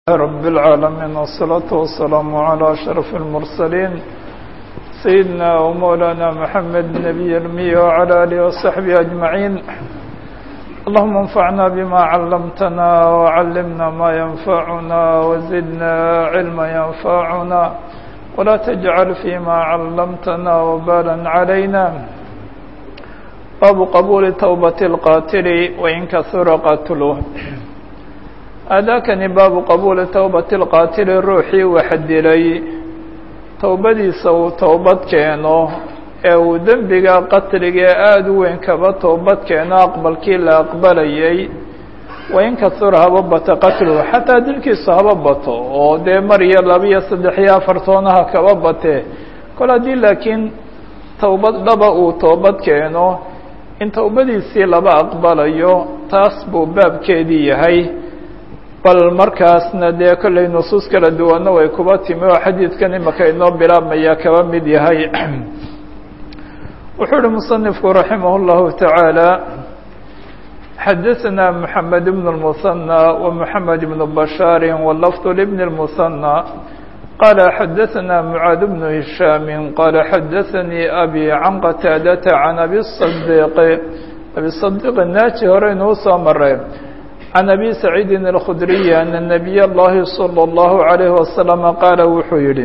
رب العالمين والصلاة والسلام على أشرف المرسلين سيدنا ومولانا محمد النبي المي وعلى آله وصحبه أجمعين اللهم انفعنا بما علمتنا وعلمنا ما ينفعنا وزدنا علما ينفعنا ولا تجعل فيما علمتنا وبالا علينا باب قبول توبة القاتل وإن كثر قتله aadaakani baabu qabuuli towbati lqaatili ruuxii wax dilay towbadiisa uu towbad keeno ee uu dembiga qatliga ee aada u weyn kaba towbad keeno aqbalkii la aqbalayay wain kahura haba bata qatluhu xataa dilkiisu haba bato oo dee mar iyo laba iyo saddex iyo afar toonaha kaba batee kol haddii laakiin towbad dhaba uu toobad keeno in towbadiisii laba aqbalayo taas buu baabkeedii yahay bal markaasna dee kollay nusuus kala duwanna way kuba timi oo xadiidkan imaka inoo bilaabmaya kaba mid yahay wuxuu uhi musanifku raximah اllahu taعaalى xadaثna mحamed bn الmuثanى ومحamed bn bashaari wlafd lbn الmuثanى qala xadaثna mعaad bn hishaami qala xadaثanii abi can qataadata can abi صadiq abi صadiq naaji hore inuu soo maray can abi saciidi اlkhudriyi ana nabiy اllahi salى اllahu عalayhi wasalama qaala wuxuu yihi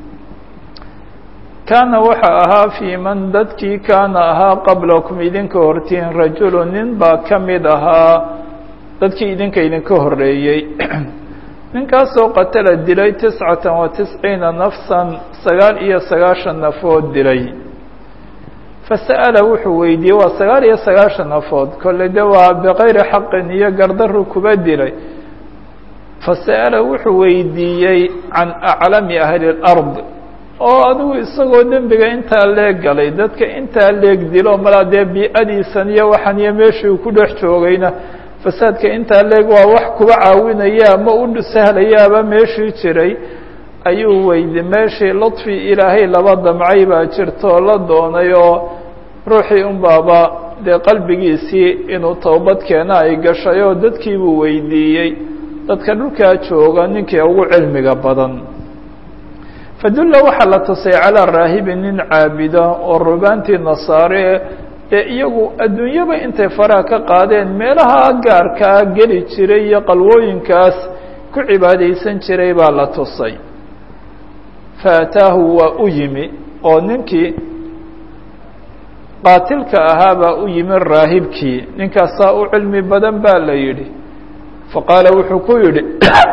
kaana waxa ahaa fii man dadkii kaana ahaa qablakum idinka hortiin rajulu nin baa ka mid ahaa dadkii idinka idinka horeeyey ninkaasoo qatala dilay tiscata wa tisciina nafsan sagaal iyo sagaashan nafood dilay fasa'ala wuxuu weydiiyey waa sagaal iyo sagaashan nafood kolley de waa bikayri xaqin iyo gardaru kuba dilay fasa'ala wuxuu weydiiyey can aclami ahli اlard oo adigu isagoo dembiga intaa leeg galay dadka intaa leeg dilo malaa dee bi-adiisan iyo waxan iyo meeshii ku dhex joogayna fasaadka intaa leeg waa wax kuba caawinaya ama u sahlayaaba meeshii jiray ayuu weydi meeshii ludfi ilaahay laba damcay baa jirtoo la doonay oo ruuxii un baaba dee qalbigiisii inuu towbad keena ay gashay oo dadkii buu weydiiyey dadka dhulkaa jooga ninkii ugu cilmiga badan fadulla waxaa la tusay calaa raahibi nin caabida oo rubaantii nasaare ee iyagu adduunyaba intay faraha ka qaadeen meelaha gaarkaa geli jiray iyo qalwooyinkaas ku cibaadaysan jiray baa la tusay faataahu waa u yimi oo ninkii qaatilka ahaa baa u yimi raahibkii ninkaasaa u cilmi badan baa la yidhi faqaala wuxuu ku yidhi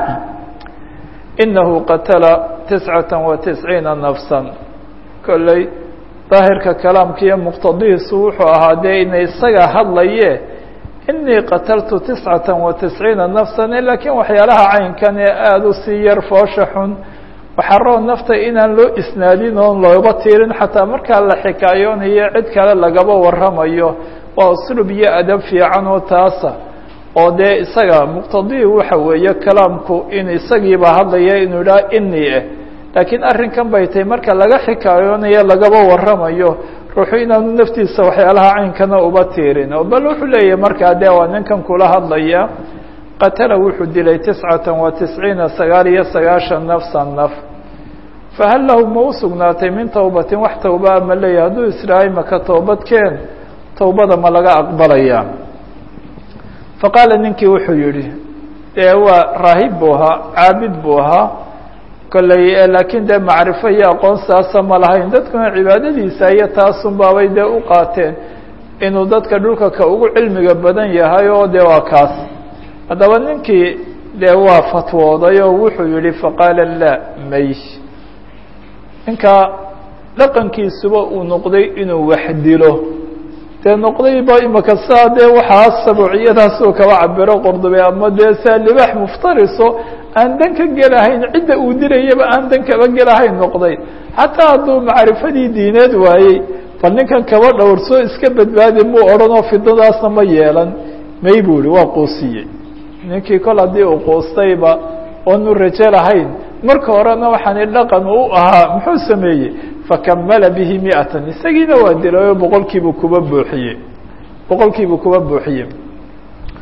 inahu qatala tiscata wa tisciina nafsan kolley daahirka kalaamka iyo muqtadihiisu wuxuu ahaa dee ina isaga hadlaye inii qataltu tiscata wa tisciina nafsan laakiin waxyaalaha caynkan ee aada u sii yar foosha xun waxaroo nafta inaan loo isnaadin oon looba tiirin xataa markaa la xikaayoonayo cid kale lagaba waramayo waa uslub iyo adab fiican oo taasa oo dee isaga muqtadii waxa weeye kalaamku in isagiiba hadlaya inuu idhaha inii ah laakiin arrinkan bay tahay marka laga xikaayoonayo lagaba waramayo ruuxu inaanu naftiisa waxyaalaha caynkana uba tiirin oo bal wuxuu leeyahay markaa dee waa ninkan kula hadlaya qatala wuxuu dilay tiscata wa tisciina sagaal iyo sagaashan nafsan naf fahal lahu ma u sugnaatay min towbatin wax towbaa ma leeyahy hadduu israahay maka toobadkeen towbada ma laga aqbalaya faqaala ninkii wuxuu yihi dee waa raahib buu ahaa caabid buu ahaa kolley laakiin dee macrifo iyo aqoon saasa ma lahayn dadkuna cibaadadiisa iyo taasun baabay dee u qaateen inuu dadka dhulka ka ugu cilmiga badan yahay oo dee waa kaas haddaba ninkii dee waa fatwooday oo wuxuu yihi faqaala laa may ninkaa dhaqankiisuba uu noqday inuu wax dilo dee noqdayba imaka saa dee waxaa sabuuciyadaasuu kaba cabiro qordube ama dee saa libaax muftariso aan dan ka gelahayn cidda uu dilayaba aan dan kaba gelahayn noqday xataa hadduu macrifadii diineed waayey bal ninkan kaba dhowrsoo iska badbaadi muu odhanoo fidadaasna ma yeelan may buu ihi waa quusiyey ninkii kol haddii uu quustayba oonu rajo lahayn marka horena waxaani dhaqan u ahaa muxuu sameeyey fakamala bihi miatan isagiina waa dilay oo boqolkiibuu kuba buuxiyey boqolkiibuu kuba buuxiyey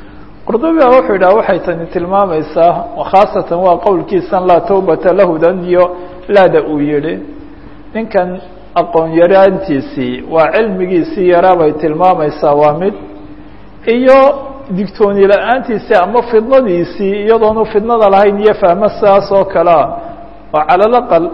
qurdubiga wuxuu yidhaha waxay tani tilmaamaysaa khaasatan waa qowlkiisan laa tawbata lahudan iyo laada uu yihi ninkan aqoon yaraantiisii waa cilmigiisii yaraa bay tilmaamaysaa waa mid iyo digtooni la-aantiisii ama fidnadiisii iyadoonu fidnada lahayn iyo fahmo sidaas oo kalea oo calalaqal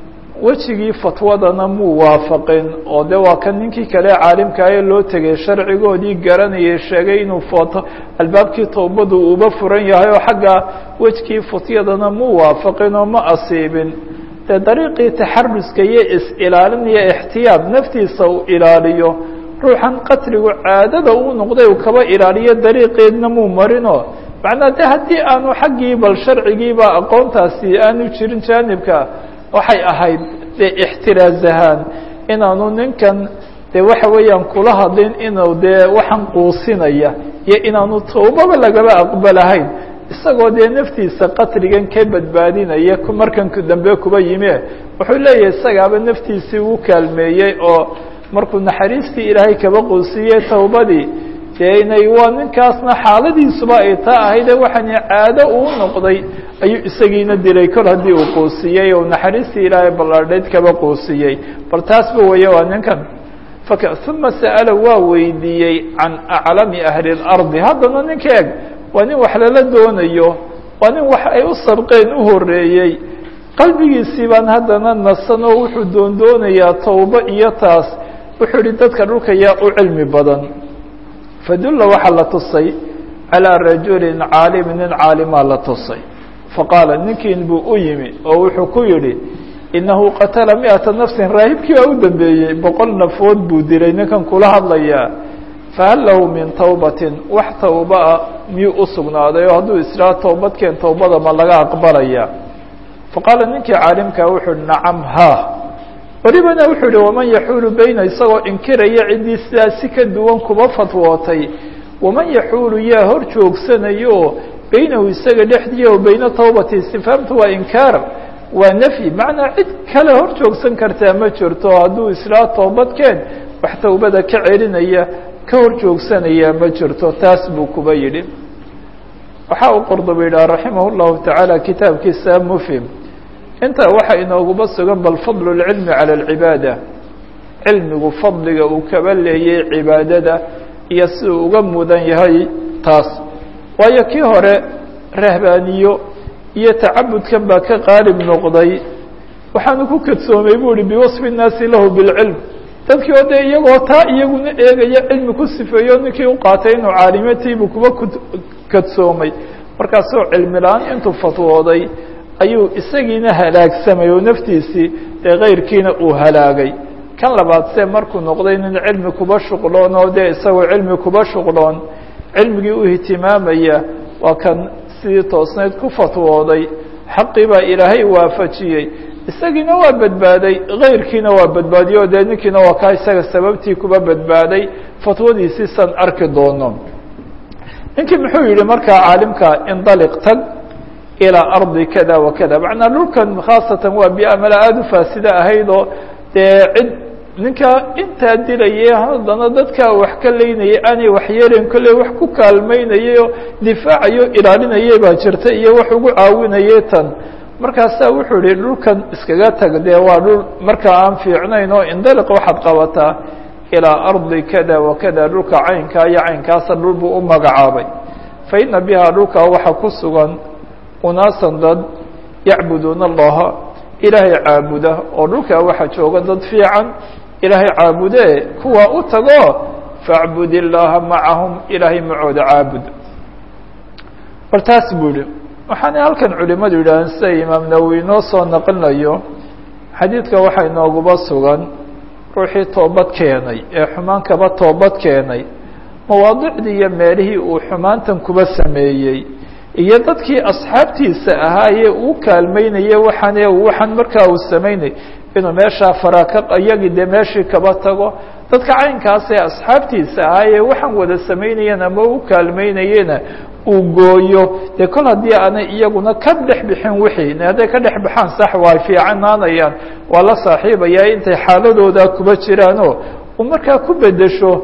wejigii fatwadana muu waafaqin oo de waa kan ninkii kale caalimkaayo loo tegay sharcigoodii garanayay sheegay inuu footo albaabkii towbadu uuba furan yahay oo xagga wejgii futyadana muu waafaqin oo ma asiibin dee dariiqii taxaruska iyo is-ilaalin iyo ixtiyaad naftiisa uu ilaaliyo ruuxan qatligu caadada uu noqday uu kaba ilaaliyo dariiqeedna muu marinoo macnaa de haddii aanu xaggii bal sharcigiiba aqoontaasi aanu jirin jaanibka waxay ahayd dee ixtiraaz ahaan inaanu ninkan dee waxa weeyaan kula hadlin inuu dee waxaan quusinaya iyo inaanu towbaba lagaba aqbalahayn isagoo dee naftiisa qatligan ka badbaadinaya markan dambe kuba yime wuxuu leeyahay isagaaba naftiisii uu kaalmeeyey oo markuu naxariistii ilaahay kaba quusiyey towbadii dee inay waa ninkaasna xaaladiisuba ay taa ahayde waxaani caado uu noqday ayuu isagiina dilay kol haddii uu quusiyey oo naxariistii ilaahay ballaadhayd kaba quusiyey bal taasba weeye waa ninkan fak uma sa'ala waa weydiiyey can aclami ahli اlardi haddana ninka eg waa nin wax lala doonayo waa nin wax ay u sabqeen u horeeyey qalbigiisii baan haddana nasan oo wuxuu doondoonayaa towbo iyo taas wuxuu ihi dadka dhulka yaa u cilmi badan fadulla waxaa la tusay calىa rajulin caalimin nin caalimaa la tusay faqaala ninkiin buu u yimi oo wuxuu ku yidhi inahu qatala miata nafsin raahibkii baa u dambeeyey boqol nafood buu dilay ninkan kula hadlayaa fahal lahu min tawbatin wax tawbaa miyuu u sugnaaday oo hadduu israa towbadkeen towbada ma laga aqbalaya faqaala ninkii caalimkaa wuxuu uhi nacam ha welibana wuxuu yihi waman yaxuulu beyna isagoo inkiraya ciddii sidaas si ka duwan kuba fatwootay waman yaxuulu yaa hor joogsanayo beynahu isaga dhexdiiya o beyna tawbati istifhaamtu waa inkaar waa nafyi macnaa cid kale hor joogsan kartaa ma jirto hadduu islaa toobadkeen wax towbada ka celinaya ka hor joogsanaya ma jirto taas buu kuba yidhi waxa uu qordoba yidhaha raximah llahu tacaala kitaabkiisa mufhim intaa waxaa inooguba sugan bal fadlu اlcilmi calى اlcibaada cilmigu fadliga uu kaba leeyay cibaadada iyo si uu uga mudan yahay taas waayo kii hore rahbaaniyo iyo tacabudkan baa ka qaalib noqday waxaanu ku kadsoomay bu uhi biwasfi الnaasi lahu biاlcilm dadkii oo dee iyagoo taa iyaguna eegaya cilmi ku sifeeyo ninkii u qaatay inuu caalimatiibuu kuba kadsoomay markaasoo cilmi la-aan intuu fatwooday ayuu isagiina halaagsamay oo naftiisii dee kayrkiina uu halaagay kan labaad se markuu noqday nin cilmi kuba shuqloon oo dee isagoo cilmi kuba shuqloon cilmigii u ihtimaamaya waa kan sidii toosnayd ku fatwooday xaqii baa ilaahay waafajiyey isagiina waa badbaaday kayrkiina waa badbaadiyo dee ninkiina waa kaa isaga sababtii kuba badbaaday fatwadiisii san arki doono ninkii muxuu yihi markaa caalimka indaliq tag ilىa ardi kada wa kada macnaa dhulkan khaasatan waa biamala aada u faasida ahayd oo dee cid ninka intaa dilayay haddana dadkaa wax ka leynayay aanay waxyeelin kolley wax ku kaalmeynayay oo difaacayo ilaalinayay baa jirta iyo wax ugu caawinayay tan markaasaa wuxuu yihi dhulkan iskaga tag dee waa dhul markaa aan fiicnayn oo indaliq waxaad qabataa ilىa ardi kada wa kada dhulka caynkaa iyo caynkaasa dhul buu u magacaabay fa ina bihaa dhulkaa waxa ku sugan unaasan dad yacbuduuna allaha ilaahay caabuda oo dhulkaa waxaa jooga dad fiican ilaahay caabude kuwaa u tago faacbud illaaha macahum ilaahay macooda caabud bal taas buu yihi waxaana halkan culimadu yidhaaheen sida imaam nawowi inoo soo naqlinayo xadiidka waxaa inooguba sugan ruuxii toobad keenay ee xumaan kaba toobad keenay mawaadicdii iyo meelihii uu xumaantan kuba sameeyey iyo dadkii asxaabtiisa ahaayee uu kaalmeynayay waxaan waxaan markaa uu samaynay inuu meeshaa faraka iyagii dee meeshii kaba tago dadka caynkaas ee asxaabtiisa ahaayee waxaan wada samaynayeen ama u kaalmeynayena uu gooyo dee kol haddii aanay iyaguna ka dhex bixin wixii hadday ka dhex baxaan sax waa fiicanaanayaan waa la saaxiibayaa intay xaaladooda kuba jiraanoo uu markaa ku bedesho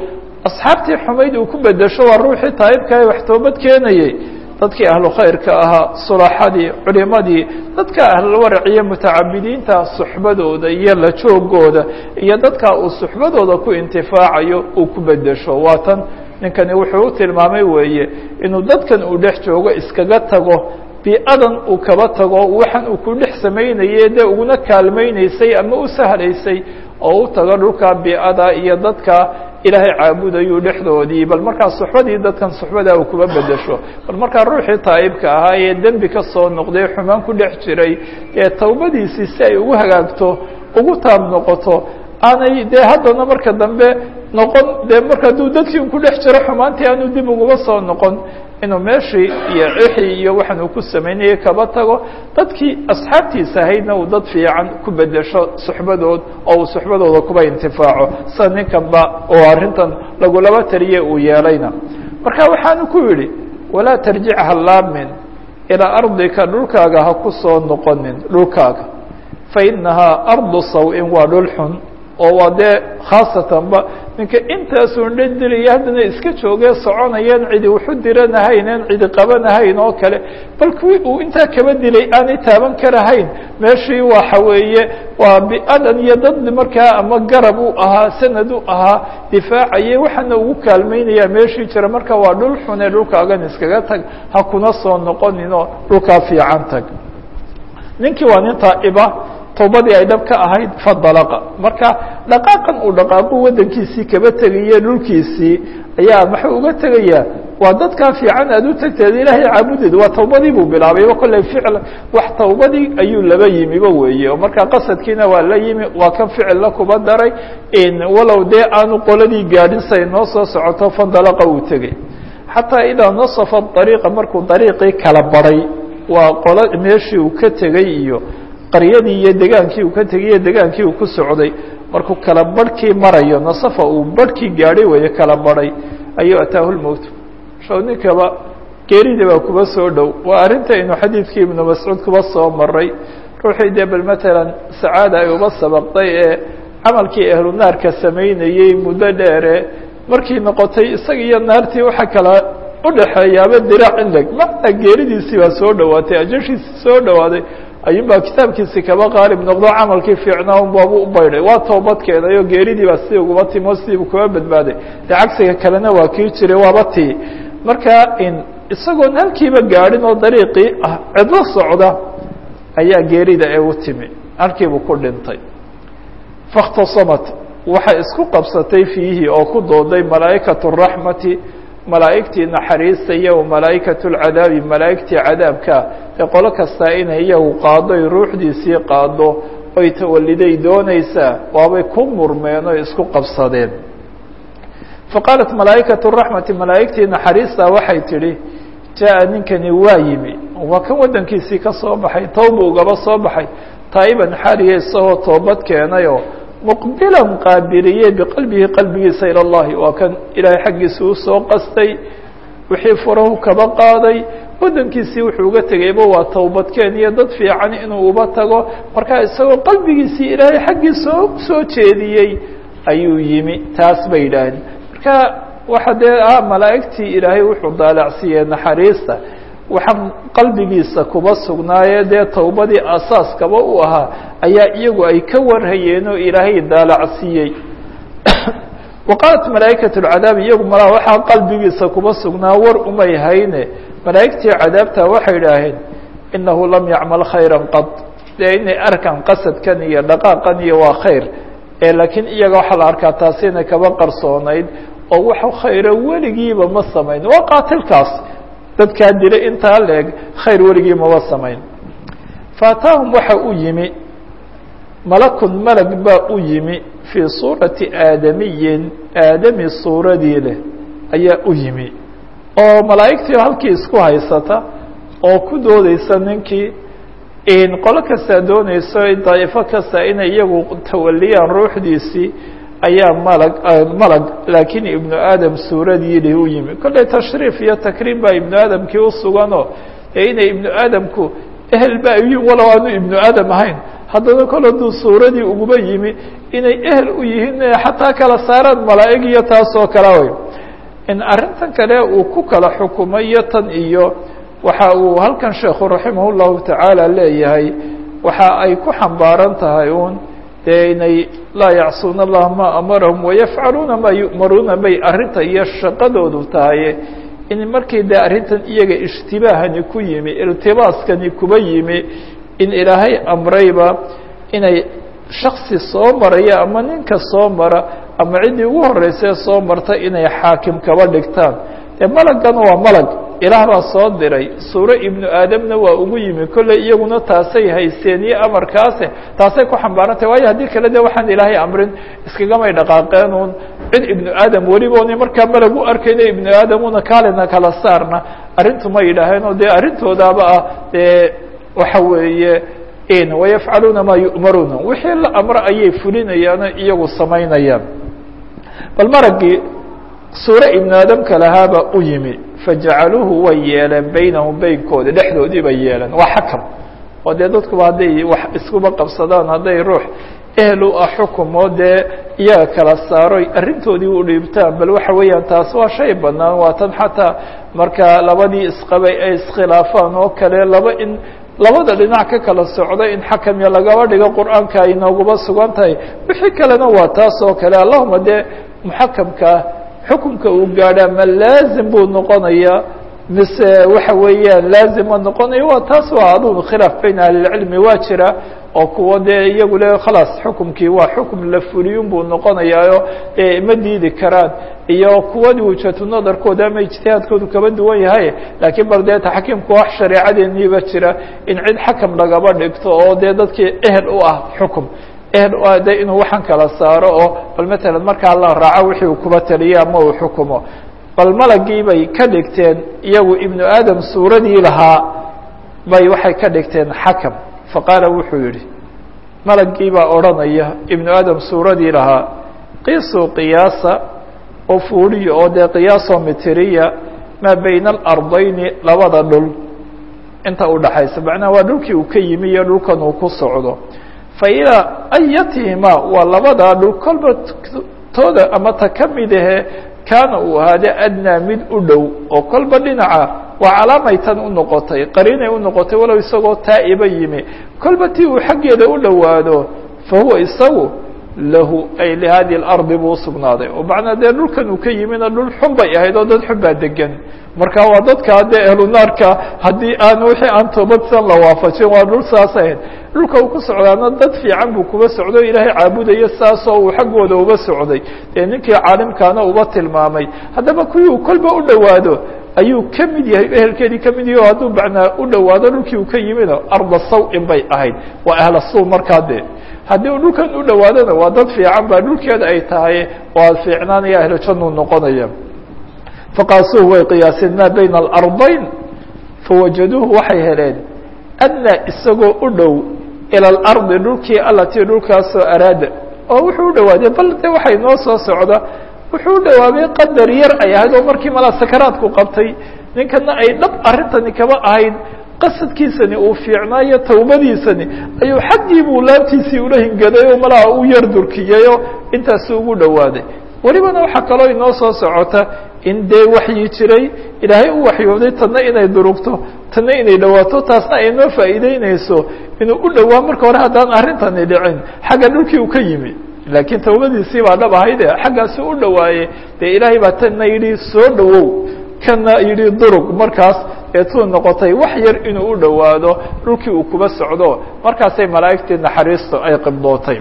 asxaabtii xumayd uu ku bedesho waa ruuxii taa'ibka ee wax toobad keenayey dadkii ahlu khayrka ahaa sulaxadii culimadii dadka ahlulwarac iyo mutacabidiinta suxbadooda iyo la joogooda iyo dadka uu suxbadooda ku intifaacayo uu ku bedesho waa tan ninkani wuxuu u tilmaamay weeye inuu dadkan uu dhex joogo iskaga tago bi-adan uu kaba tago waxaan uu ku dhex samaynaye dee uguna kaalmaynaysay ama u sahlaysay oo u tago dhulka bi-ada iyo dadka ilaahay caabudayuu dhexdoodii bal markaa suxbadii dadkan suxbadaa uu kuba bedesho bal markaa ruuxii taa'ibka ahaa ee dembi ka soo noqday xumaan ku dhex jiray ee tawbadiisii si ay ugu hagaagto ugu taab noqoto aanay dee haddana marka dambe noqon dee marka hadduu dadkii un ku dhex jiro xumaantii aanu dib uguba soo noqon inuu meeshii iyo cixii iyo waxaan uu ku samaynayay kaba tago dadkii asxaabtiisa ahaydna uu dad fiican ku bedesho suxbadood oo uu suxbadooda kuba intifaaco sida ninkanba oo arrintan lagulaba taliye uu yeelayna marka waxaanu ku yidhi walaa tarjic ha laamin ilaa ardika dhulkaaga ha ku soo noqonin dhulkaaga fa inahaa ardu saw-in waa dhul xun oo waa dee khaasatanba ninka intaasun dhedilaya haddana iska joogee soconayeen cidi waxu diranahaynen cidi qabanahayn oo kale bal kuwii uu intaa kaba dilay aanay taaban karahayn meeshii waxa weeye waa bi-adan iyo dad markaa ama garab u ahaa sanad u ahaa difaacaye waxaana ugu kaalmeynaya meeshii jira marka waa dhul xune dhulkaagan iskaga tag ha kuna soo noqoninoo dhulkaa fiican tag ninkii waa nin taaiba towbadii ay dhab ka ahayd fadalaqa marka dhaqaaqan uu dhaqaaqu waddankiisii kaba tegaye dhulkiisii ayaa maxuu uga tegayaa waa dadkaa fiican aad u tagteed ilaahay caabudeed waa tawbadii buu bilaabayba kolley ficil wax tawbadii ayuu laba yimiba weeye oo markaa qasadkiina waa la yimi waa kan ficilla kuba daray walow dee aanu qoladii gaadhin say noo soo socoto fandalaqa uu tegay xataa idaa nasafa ariiqa markuu dariiqii kala baray waa qolo meeshii uu ka tegey iyo qaryadii iyo degaankii uu ka tegay iyo degaankii uu ku socday markuu kala barhkii marayo nasafa uu barhkii gaadhay weeye kala baray ayuu ataahu lmowt show ninkaba geerida baa kuba soo dhow waa arrintaynu xadiidkii ibnu mascuud kuba soo maray ruuxii dee bal matalan sacaada ay uba sabaqday ee camalkii ahlu naarka samaynayey muddo dheere markii noqotay isaga iyo naartii waxa kala udhaxeeyaaba diraac inleg macnaa geeridiisii baa soo dhowaatay ajashiisii soo dhowaaday ayuunbaa kitaabkiisi kaba qaalib noqdo camalkii fiicnaa un baabu u baydhay waa toobad keenay oo geeridii baa si uguba timo sidiibu kuba badbaaday dee cagsiga kalena waa kii jiray waaba tii marka isagoon halkiiba gaadhin oo dariiqii ah cidlo socda ayaa geerida ee u timi halkiibuu ku dhintay fakhtasamat waxay isku qabsatay fiihi oo ku dooday malaa'ikatu raxmati malaa'igtii naxariista iyo malaa'ikatu lcadaabi malaa'igtii cadaabka ee qolo kastaa inay iyagu qaado ay ruuxdiisii qaado oy tawaliday doonaysaa waabay ku murmeen oo isku qabsadeen faqaalat malaa'ikatu raxmati malaa'igtii naxariista waxay tidhi jaa ninkani waa yimi waa kan waddankiisii ka soo baxay towba ugaba soo baxay taa'iban xaaliya isagoo toobad keenayoo muqbilan qaabiliye biqalbihi qalbigiisa ilى اllahi waa kan ilaahay xaggiisa usoo qastay wixii furahu kaba qaaday waddankiisii wuxuu uga tegayba waa towbadkeen iyo dad fiican inuu uba tago markaa isagoo qalbigiisii ilaahay xaggiisa soo jeediyey ayuu yimi taas bay yidhaahdeen marka waxa dee ah malaa'igtii ilaahay wuxuu daalacsiiyey naxariista waxaan qalbigiisa kuba sugnaaye dee towbadii asaaskaba u ahaa ayaa iyagu ay ka warhayeen oo ilaahay daalacsiiyey wa qaalat malaa'ikatu lcadaab iyagu malaa waxaa qalbigiisa kuba sugnaa war umay hayne malaa'igtii cadaabta waxay idhaaheen inahu lam yacmal khayra qad dee inay arkaan qasadkan iyo dhaqaaqan iyo waa khayr ee laakiin iyaga waxaa la arkaa taasi inay kaba qarsoonayd oo wax khayra weligiiba ma samayn waa qaatilkaas dadkaa dilay intaa leeg khayr weligii maba samayn faataahum waxa u yimi malakun malag baa u yimi fii suurati aadamiyin aadami suuradii leh ayaa u yimi oo malaa'igtii halkii isku haysata oo ku doodeysa ninkii qolo kastaa dooneyso daa'ifo kasta inay iyagu tawaliyaan ruuxdiisii ayaa malag malag laakiin ibnu aadam suuradii leh u yimi kolley tashriif iyo takriim baa ibnu aadamkii usuganoo ee inay ibnu aadamku ehel ba ayiin walow aanu ibnu aadam ahayn haddana kol hadduu suuradii uguba yimi inay ehel u yihiin xataa kala saaraan malaa'ig iyo taasoo kala way in arrintan kale uu ku kala xukumayo tan iyo waxa uu halkan sheekhu raximah llahu tacaala leeyahay waxa ay ku xambaaran tahay uun dee inay laa yacsuuna allaha maa amarahum wayafcaluuna maa yu'maruuna bay arrinta iyo shaqadoodu tahay in markii dee arrintan iyaga ishtibaahani ku yimi iltibaaskani kuba yimi in ilaahay amrayba inay shaksi soo maraya ama ninka soo mara ama ciddii ugu horreysee soo marta inay xaakim kaba dhigtaan dee malaggan waa malag ilaah baa soo diray suuro ibnu aadamna waa ugu yimi kolley iyaguna taasay haysteen iyo amarkaase taasay ku xambaarantahy waayo haddii kale de waxaan ilaahay amrin iskagamay dhaqaaqeen uun cid ibnu aadam weliba ona markaa malag u arkayna ibnu aadamuna kaalina kala saarna arrintu ma yidhaaheen oo dee arrintoodaaba ah dee waxa weeye in wayafcaluuna maa yu'maruuna wixii la amro ayay fulinayaano iyagu samaynayaan bal maraggii suuro ibnu aadamka lahaaba u yimi fajacaluuhu way yeeleen baynahum beynkooda dhexdoodii bay yeeleen waa xakam oo dee dadkuba hadday wax iskuba qabsadaan hadday ruux ehel u ah xukumoo dee iyaga kala saaroy arrintoodii u dhiibtaan bal waxa weeyaan taas waa shay banaan waa tan xataa marka labadii isqabay ay iskhilaafaan oo kale laba in labada dhinac ka kala socda in xakamya lagaba dhigo qur-aanka ay nooguba sugan tahay wixii kalena waa taas oo kale allahuma dee muxakamkaa xukunka uu gaadhaa ma laazim buu noqonayaa mise waxa weeyaan laazim ma noqonayo waa taas waa aduu khilaaf bayn ahlilcilmi waa jira oo kuwa dee iyagu le khalaas xukumkii waa xukum la fuliyun buu noqonayaayo e ma diidi karaan iyo kuwadii wujatu nadarkooda ama ijtihaadkoodu kaba duwan yahay laakiin bal dee taxkiimku wax shareecadeeniiba jira in cid xakam lagaba dhigto oo dee dadkii ehel u ah xukum ehel u ah de inuu waxaan kala saaro oo bal matalan markaa la raaco wixii uu kuba taliyo ama uu xukumo bal malagii bay ka dhigteen iyagu ibnu aadam suuradii lahaa bay waxay ka dhigteen xakam faqaala wuxuu yidhi malagii baa odhanaya ibnu aadam suuradii lahaa qiisuu qiyaasa oo fuuliya oo dee qiyaasoo mitiriya maa bayna alardayni labada dhul inta udhaxaysa macnaha waa dhulkii uu ka yimi iyo dhulkan uu ku socdo fa ilaa ayatihimaa waa labadaa dhul kolba tooda ama ta ka mid ahe kaana uu ahaade adnaa mid u dhow oo kolba dhinaca waa calaamay tan u noqotay qariinay u noqotay walow isagoo taa'iba yimi kolba tii uu xaggeeda u dhowaado fa huwa isagu lahu ay lihadi اlardi buu usugnaaday oo macnaa dee dhulkan uu ka yimina dhul xun bay ahayd oo dad xun baa degan marka waa dadkaa dee ehlu naarka haddii aan wixii aan toobadsan la waafajin waa dhul saas ahayd dhulka uu ku socdaana dad fiican buu kuba socdo ilaahay caabudayo saasoo uu xaggooda uba socday dee ninkii caalimkaana uba tilmaamay haddaba kuwii uu kolba u dhowaado ayuu ka mid yahay ehelkeedii ka mid yahay o hadduu macnaa u dhowaado dhulkii uu ka yimina arda saw-in bay ahayd waa ahla suu markaa dee haddii uu dhulkan u dhowaadona waa dad fiican baa dhulkeeda ay tahay oo fiicnaanaya ahlu jannuu noqonaya faqaasuuhu way qiyaaseen maa bayna alardayn fawajaduuhu waxay heleen adnaa isagoo u dhow ila alardi dhulkii allatii dhulkaasoo araada oo wuxuu u dhowaaday bal de waxay noo soo socda wuxuu u dhawaabay qadar yar ay ahayd oo markii malaa sakaraadku qabtay ninkana ay dhab arrintani kaba ahayd qasadkiisani uu fiicnaayo tawbadiisani ayuu xaggii buu laabtiisii ula hingaday oo malaha u yar durkiyayo intaasu ugu dhowaaday welibana waxaa kaloo inoo soo socota in dee waxyi jiray ilaahay u waxyooday tanna inay durugto tanna inay dhawaato taasna ay noo faa'iideyneyso inuu u dhowaa marka hore haddaan arrintani dhicin xagga dhulkii uu ka yimi laakiin tawbadiisii baa dhab ahayde xaggaasi u dhawaaye dee ilaahay baa tanna yidhi soo dhowow kana yidhi durug markaas eetuu noqotay wax yar inuu u dhowaado dhulkii uu kuba socdo markaasay malaa'igtii naxariistu ay qibdootay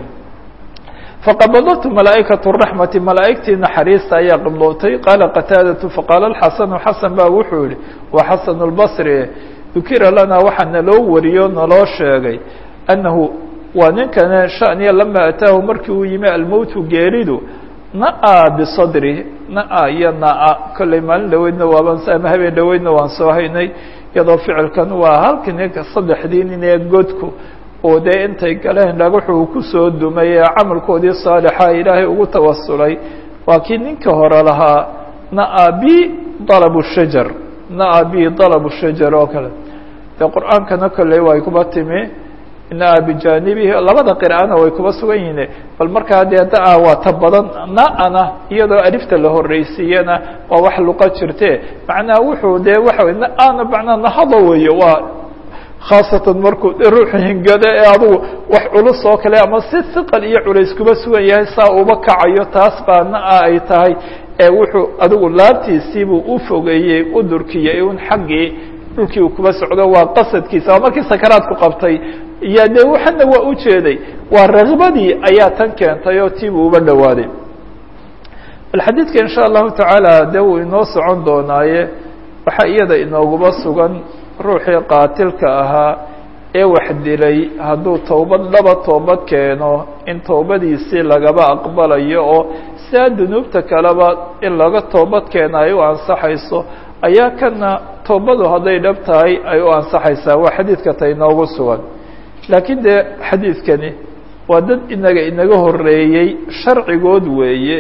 faqabadatu malaa'ikatu raxmati malaa'igtii naxariista ayaa qibdootay qaala qataadatu faqaala alxasanu xasan ba wuxuu yihi waa xasan lbasri dukira lana waxaa naloo wariyo naloo sheegay annahu waa ninkana shaniya lama ataahu markii uu yimi almowtu geeridu na-a bisadri na-a iyo na-a kollay maalin dhaweydna waaban ama habeen dhaweydna waan soo haynay iyadoo ficilkan waa halkii ninka saddexdii nin ee godku oo dee intay galeen dhagaxu uu kusoo dumay ee camalkoodii saalixa ilaahay ugu tawasulay waa kii ninka hore lahaa na-a bi dalabu shajar na-a bi dalabu shajar oo kale dee qur-aankana kolley way kuba timi inaa bijaanibihi labada qira'ana way kuba sugan yihiin bal markaa dee da- waa ta badan na-ana iyadoo alifta la horreysiiyana waa wax luqa jirte macnaha wuxuu dee waxa wey na-ana macnaa nahado weeye waa khaasatan markuu ruuxu hingado ee adugu wax culus oo kale ama si hiqal iyo culays kuba sugan yahay saa uba kacayo taas baa na-a ay tahay ee wuxuu adigu laabtiisiibuu u fogeeyey u durkiyey un xaggii dhulkii uu kuba socdo waa qasadkiisa waa markii sakaraadku qabtay iyo dee waxana waa u jeeday waa rakbadii ayaa tan keentay oo tiibuu uba dhowaaday bal xadiidka in sha allahu tacaala dee wuu inoo socon doonaaye waxaa iyada inooguba sugan ruuxii qaatilka ahaa ee wax dilay hadduu towbad dhaba toobad keeno in towbadiisii lagaba aqbalayo oo sidaa dunuubta kaleba in laga toobad keena ay u ansaxayso ayaa kana toobadu hadday dhab tahay ay u ansaxaysaa waa xadiidka ta inoogu sugan laakiin dee xadiidkani waa dad inaga inaga horeeyey sharcigood weeye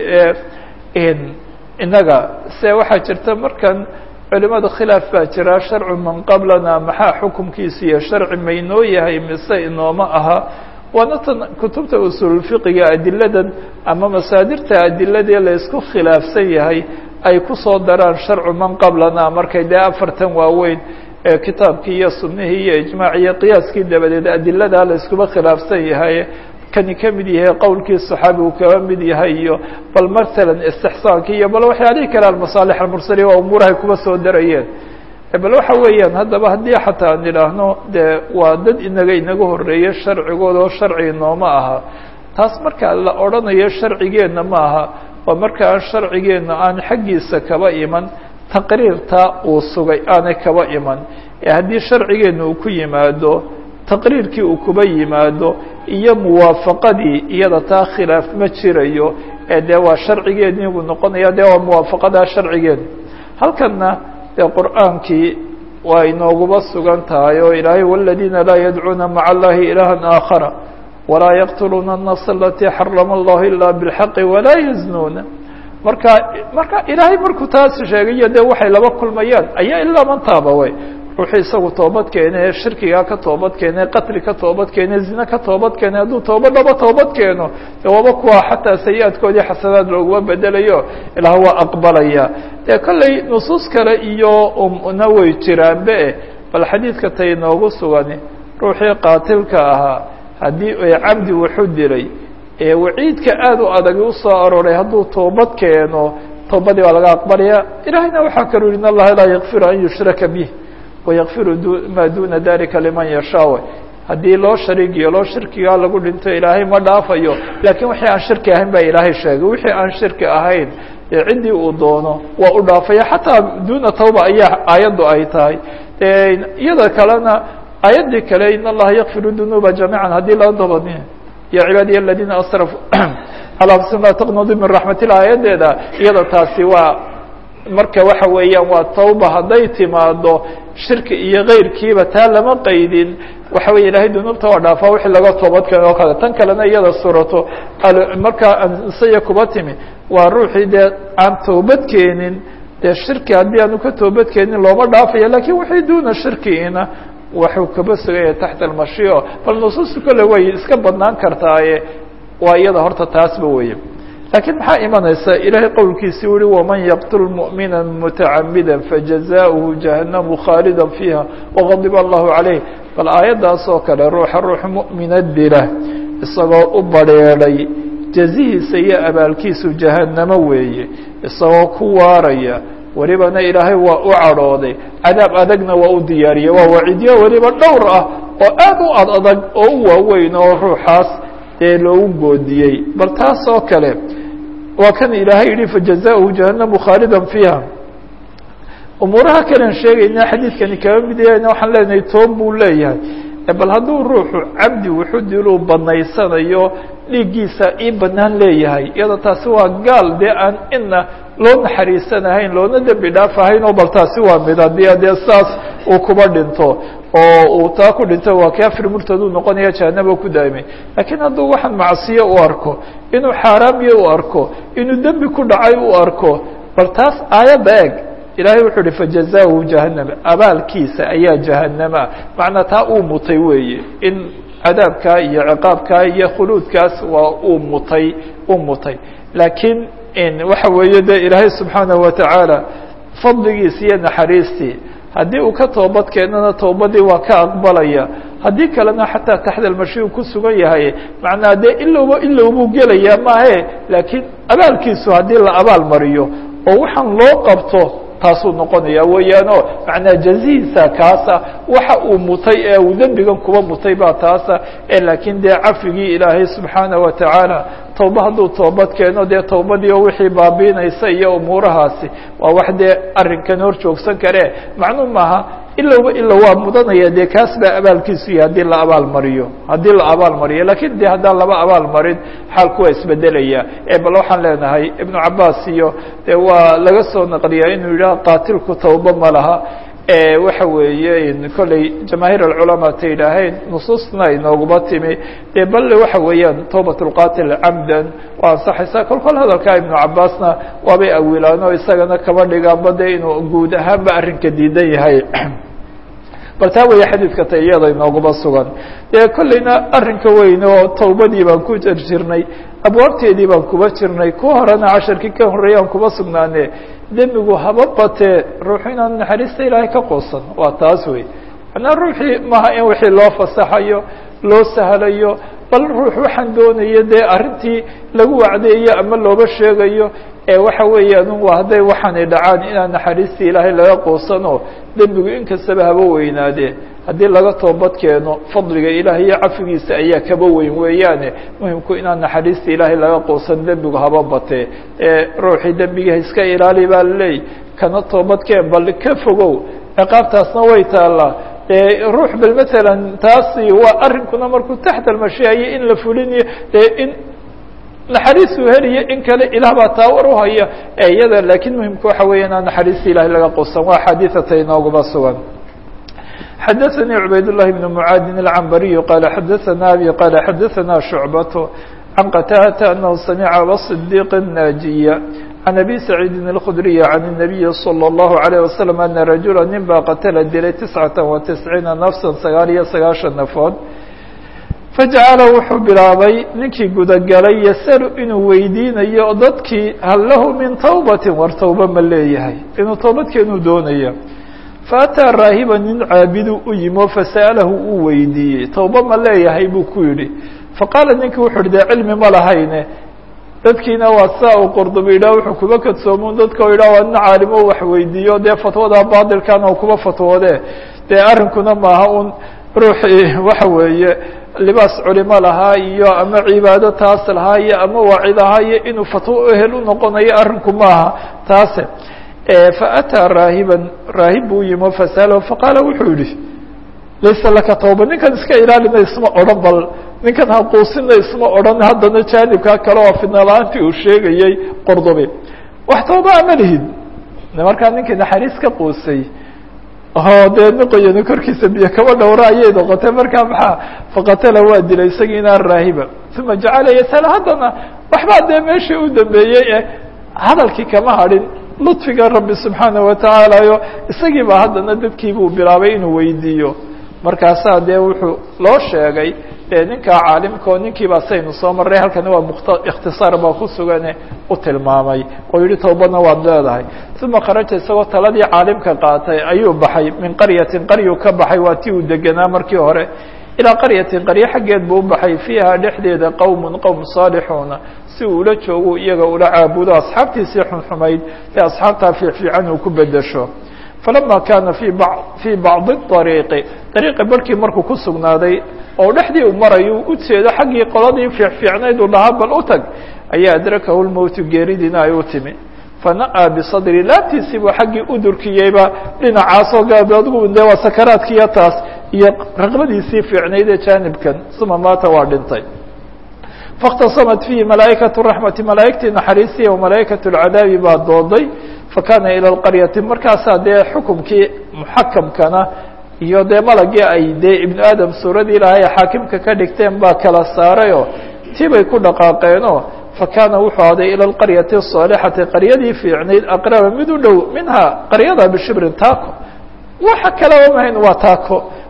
ee inaga se waxaa jirta markan culimada khilaaf baa jira sharcu man qablana maxaa xukumkiisa iyo sharci maynoo yahay mise inooma aha waana tan kutubta usuulfiqiga adiladan ama masaadirta adiladii la isku khilaafsan yahay ay kusoo daraan sharcu man qablana markay dee afartan waaweyn ee kitaabkii iyo sunihii iyo ijmaac iyo qiyaaskii dabadeed adiladaa la iskuba khilaafsan yahay kani ka mid yahay qowlkii صaxaabigu kaba mid yahay iyo bal masalan istixsaankii iyo bal waxyaalihii kale almasaalix almursaliya waa umuurahay kuba soo darayeen bal waxa weeyaan haddaba haddii xataa aan idhaahno dee waa dad inaga inaga horeeye sharcigooda oo sharci nooma aha taas marka la odhanayo sharcigeenna ma aha waa marka aan sharcigeenna aan xaggiisa kaba iman taqriirta uu sugay aanay kaba iman ee haddii sharcigeenna uu ku yimaado taqriirkii uu kuba yimaado iyo muwaafaqadii iyada taa khilaaf ma jirayo ee dee waa sharcigeedii buu noqonaya dee waa muwaafaqadaa sharcigeed halkanna dee qur'aankii waa inooguba sugan tahay oo ilaahay waladiina laa yadcuuna maca allahi ilaha aakhara walaa yaqtuluuna الnafs alatii xarama allahu ila bاlxaqi walaa yaznuuna marka marka ilaahay markuu taas sheegayo dee waxay laba kulmayaan ayaa ilaa mantaaba way ruuxuu isagu toobad keene shirkigaa ka toobad keene qatli ka toobad keene zine ka toobad keene hadduu tooba dhaba toobad keeno de waaba kuwa xataa sayi-aadkoodii xasanaad looguma bedelayo ilaah waa aqbalaya dee kolley nusuus kale iyo umna way jiraanbe bal xadiidka tay inoogu sugani ruuxii qaatilka ahaa haddii ay cabdi wuxu dilay ee waciidka aada u adagi usoo arooray hadduu toobad keeno toobadii waa laga aqbalaya ilahayna waxaa kaluu yihi in allaha laa yakfiru an yushraka bih wayakfiru maa duna dalika liman yashaa haddii loo shariig yeelo shirkigaa lagu dhinto ilaahay ma dhaafayo laakiin wixii aan shirki ahayn baa ilaahay sheegay wixii aan shirki ahayn dee ciddii uu doono waa u dhaafaya xataa duna tawba ayaa aayaddu ay tahay iyada kalena aayaddii kale in allaha yakfiru dunuuba jamiica haddii loo dabani ya cibaadiya aladiina asrafuu calaa anfusihim laa taqnaduu min raxmat illah aayaddeeda iyada taasi waa marka waxa weeyaan waa tawba hadday timaado shirki iyo keyrkiiba taa lama qaydin waxa weya ilahay dunuubta waa dhaafaa wixii laga toobad keeno oo kale tan kalena iyada surato markaa ansaya kuba timi waa ruuxii dee aan toobad keenin dee shirki haddii aanu ka toobad keenin looma dhaafaya lakin wixii duna shirkiina waxuu kaba sugaya taxta almashiico bal nusuusta kole way iska badnaan kartaaye waa iyada horta taasba weye lakiin maxaa imanaysa ilahay qowlkiisi uhi waman yaqtul muؤmina mutacamida fajazaؤuhu jahannamu khaalida fiiha wغadiba allahu عalayh bal aayaddaas oo kale ruuxa ruux muؤmina dila isagoo u badrheedhay jazihiisa iyo abaalkiisu jahannamo weeye isagoo ku waaraya welibana ilaahay waa u cadhooday cadaab adagna waa u diyaariyey waa wacidyo weliba dhowr ah oo aad u ad adag oo u waaweyn oo ruuxaas dee loogu goodiyey bal taas oo kale waa kan ilaahay yihi fajazaؤuhu jahannamu khaalida fiiha umuuraha kalen sheegayna xadiidkani kaba mid yahayna waxaan leenahay toon buu leeyahay bal hadduu ruuxu cabdi wuxuu diluu banaysanayo dhiiggiisa ii banaan leeyahay iyada taasi waa gaal dee aan ina loo naxariisanahayn loona dembi dhaafahayn oo bal taasi waa mid haddii dee saas uu kuba dhinto oo uu taa ku dhinto waa kafir murtaduu noqonaya jahanaba ku daa'imay lakiin hadduu waxaan macsiyo u arko inuu xaaraamiye u arko inuu dembi ku dhacay u arko bal taas aayadda eg ilahay wuxuu uhi fajazahu jahanama abaalkiisa ayaa jahanama macnaa taa uu mutay weeye in cadaabkaa iyo ciqaabkaa iyo khuluudkaas waa uu mutay uu mutay laakiin waxa weeye de ilaahay subxaanaه watacaala fadligiisi iyo naxariistii haddii uu ka toobad keenana toobadii waa ka aqbalaya haddii kalena xataa taxta almashi uu ku sugan yahay macnaa dee ilowba ilowbuu gelayaa maahe laakiin abaalkiisu haddii la abaal mariyo oo waxaan loo qabto taasuu noqonaya weeyaano macnaa jazihiisa kaasa waxa uu mutay ee uu dembigan kuba mutay baa taasa ee laakiin dee cafigii ilaahay subxaanaه watacaala towba hadduu toobad keeno dee towbadii oo wixii baabiinaysa iyo umuurahaasi waa wax dee arrinkan hor joogsan kare macnuu maaha ilowba ilow waa mudanaya dee kaas baa abaalkiisu yahay haddii la abaal mariyo haddii la abaal mariyo lakiin de haddaan laba abaal marin xaalku waa isbedelaya ee bal waxaan leenahay ibnu cabaas iyo de waa laga soo naqliyaa inuu yidhaha qaatilku tawba ma laha waxa weeye kolley jamaahiir alculamaa ta yidhaaheen nusuusna ay nooguma timi dee balle waxa weeyaan tawbat lqatil camdan waa ansaxaysaa kol kol hadalkaa ibnu cabaasna waabay awilaan oo isagana kaba dhigaanba de inuu guud ahaanba arrinka diidan yahay bal taa weeye xadiidka ta iyada inooguma sugan dee kolleyna arrinka weyn oo tawbadii baan ku jir jirnay abwaabteedii baan kuba jirnay ku horena casharkii ka horreeyaan kuba sugnaane demigu haba batee ruuxu inaan naxariista ilaahay ka quusan waa taas wey manaa ruuxii maaha in wixii loo fasaxayo loo sahlayo bal ruux waxaan doonayo dee arrintii lagu wacdeeyo ama looba sheegayo ee waxa weeyaan waa hadday waxaanay dhacaan inaan naxariistii ilaahay laga quusanoo dembigu inkastaba haba weynaadee haddii laga toobad keeno fadliga ilaahay iyo cafigiisa ayaa kaba weyn weeyaane muhimku inaan naxariista ilaahay laga quusan dembigu haba batee ee ruuxii dembiga iska ilaali baa laleey kana toobadkeen bal ka fogow ciqaabtaasna way taallaa ruux bal matalan taasi waa arrinkuna markuu taxta almashiayo in la fulinayo dee in naxariisuu heliyo in kale ilaah baa taa war uhaya ee iyada laakiin muhimka waxa weya inaan naxariista ilahay laga quusan waa xadiiثata inooguma sugan xadaثnي عubayd اللhi بن معاadin العنbariي qال xadaثna abي qال xadaثna شhuعbaة عan qtاdة أنه samca abصديq الناجية عن أbي سعيidi الkخdري عن النبي صلى الله عليه وسلم أنa رaجuلا nin baa qatla dilay تiسعaةa وتiسعيiنa نفسا sagaal iyo sagaaشhan نafood fajacala wuxuu bilaabay ninkii gudagalay yasalu inuu weydiinayo dadkii hal lahu min tawbati war tawba ma leeyahay inuu toobadkeenuu doonaya faataa raahiba nin caabidu u yimo fasa'alahu uu weydiiyey tawba ma leeyahay buu ku yidhi faqaala ninkii wuxu uhi dee cilmi ma lahayne dadkiina waa saa uu qurdubi yidhah wuxuu kuba kadsoomun dadka yidhah waa nin caalimo wax weydiiyo dee fatwada baadilkana u kuba fatwoode dee arrinkuna maaha un ruuxii waxa weeye libaas culimo lahaa iyo ama cibaado taas lahaa iyo ama waacid ahaa iyo inuu fatwo ehel u noqonayo arrinku maaha taase faataa raahiban raahib buu yimo fasalo faqaala wuxuu yihi laysa laka tawba ninkan iska ilaalina isma odhan bal ninkan haquusina isma odhan haddana jaanibkaa kale oo fidnala-aantii uu sheegayey qordobe wax tawba ama lihid markaa ninkii naxariis ka quusay o dee niqoyani korkiisa biyo kaba dhowra ayay noqotay markaa maxaa faqatala waa dilay isagii inaan raahiba uma jacala yasal haddana waxbaa dee meeshii u dambeeyey e hadalkii kama hadhin ludfiga rabbi subxaanaه watacaala yo isagii baa haddana dadkii buu bilaabay inuu weydiiyo markaasaa dee wuxuu loo sheegay dee ninkaa caalimka oo ninkii baa saynu soo marray halkani waa mkt ikhtisaar baa ku sugane u tilmaamay oo yihi towbadna waad leedahay uma kharaja isagoo taladii caalimka qaatay ayuu baxay min qaryatin qaryuu ka baxay waa tii uu degenaa markii hore ilaa qaryatin qaryo xaggeed buu u baxay fiiha dhexdeeda qowmun qowm saalixuuna si uu ula joogo iyaga ula caabudo asxaabtiisii xunxumayd ee asxaabtaa fiicfiican uu ku bedesho falama kaana fi ba fii bacdi ariiqi ariiqi barhkii markuu ku sugnaaday oo dhexdii uu marayo u jeedo xaggii qoladii fiicfiicnayd uu lahaa bal u tag ayaa adrakahu lmowtu geeridiina ay u timi fana'aa bisadri laabtiisii buu xaggii u durkiyeyba dhinacaasoo gaab adigu de waa sakaraadkiiyo taas iyo raqbadiisii fiicnayd ee jaanibkan uma maata waa dhintay faاktasamat fiihi malaa'ikaة raxmati malaa'igtii naxariistii o malaa'ikaة اlcadaabi baa dooday fakana ilى اlqaryati markaasaa dee xukumkii muxakamkana iyo dee malagii ay dee ibnu aadam suuradii ilaahay xaakimka ka dhigteen baa kala saarayoo tii bay ku dhaqaaqeenoo fakana wuxuu aday ilى اlqaryati الصaalixati qaryadii fiicnayd aqraba mid u dhow minhaa qaryada bishibrin taako waxa kaleba mahayn waa taako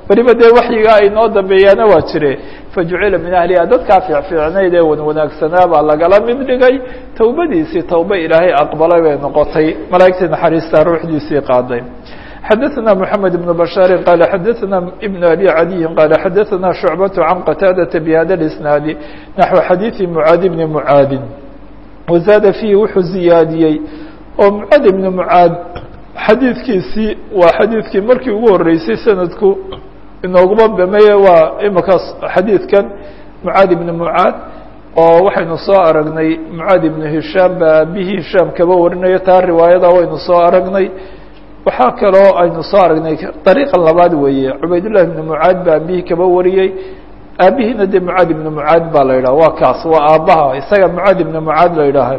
weliba dee waxyiga ay noo dambeeyaana waa jire fajucila min ahliha dadkaa fiicfiicnayd ee wanwanaagsanaa baa lagala mid dhigay towbadiisii towba ilaahay aqbalay bay noqotay malaa'igtii naxariistaa ruuxdiisii qaaday xadaثna mحamed بن bشhاar qال xadaثna بن أbي عadي qال xadaثna شhuعbaة عan qتاadaةa bhada الإsناadi naحو xadiiثi mعaadi بni mعaadi waزaada فيhi wuxuu ziyaadiyey oo mعaad بni mعaad xadiidkiisii waa xadiidkii markii ugu horeysay sanadku inooguma bameye waa imakaas xadiidkan mعaad بni mعaad oo waxaynu soo aragnay mعaad بن hishaam ba aabihii hishaam kaba warinayo taa riwaayada waynu soo aragnay waxaa kaloo aynu soo aragnay dariiqa labaad weeye cubaydullahi ibnu mucaad baa aabihii kaba wariyey aabihiina dee mucaad ibnu mucaad baa la yidhaha waa kaas waa aabbaha isaga mucaad ibnu mucaad la yidhaaha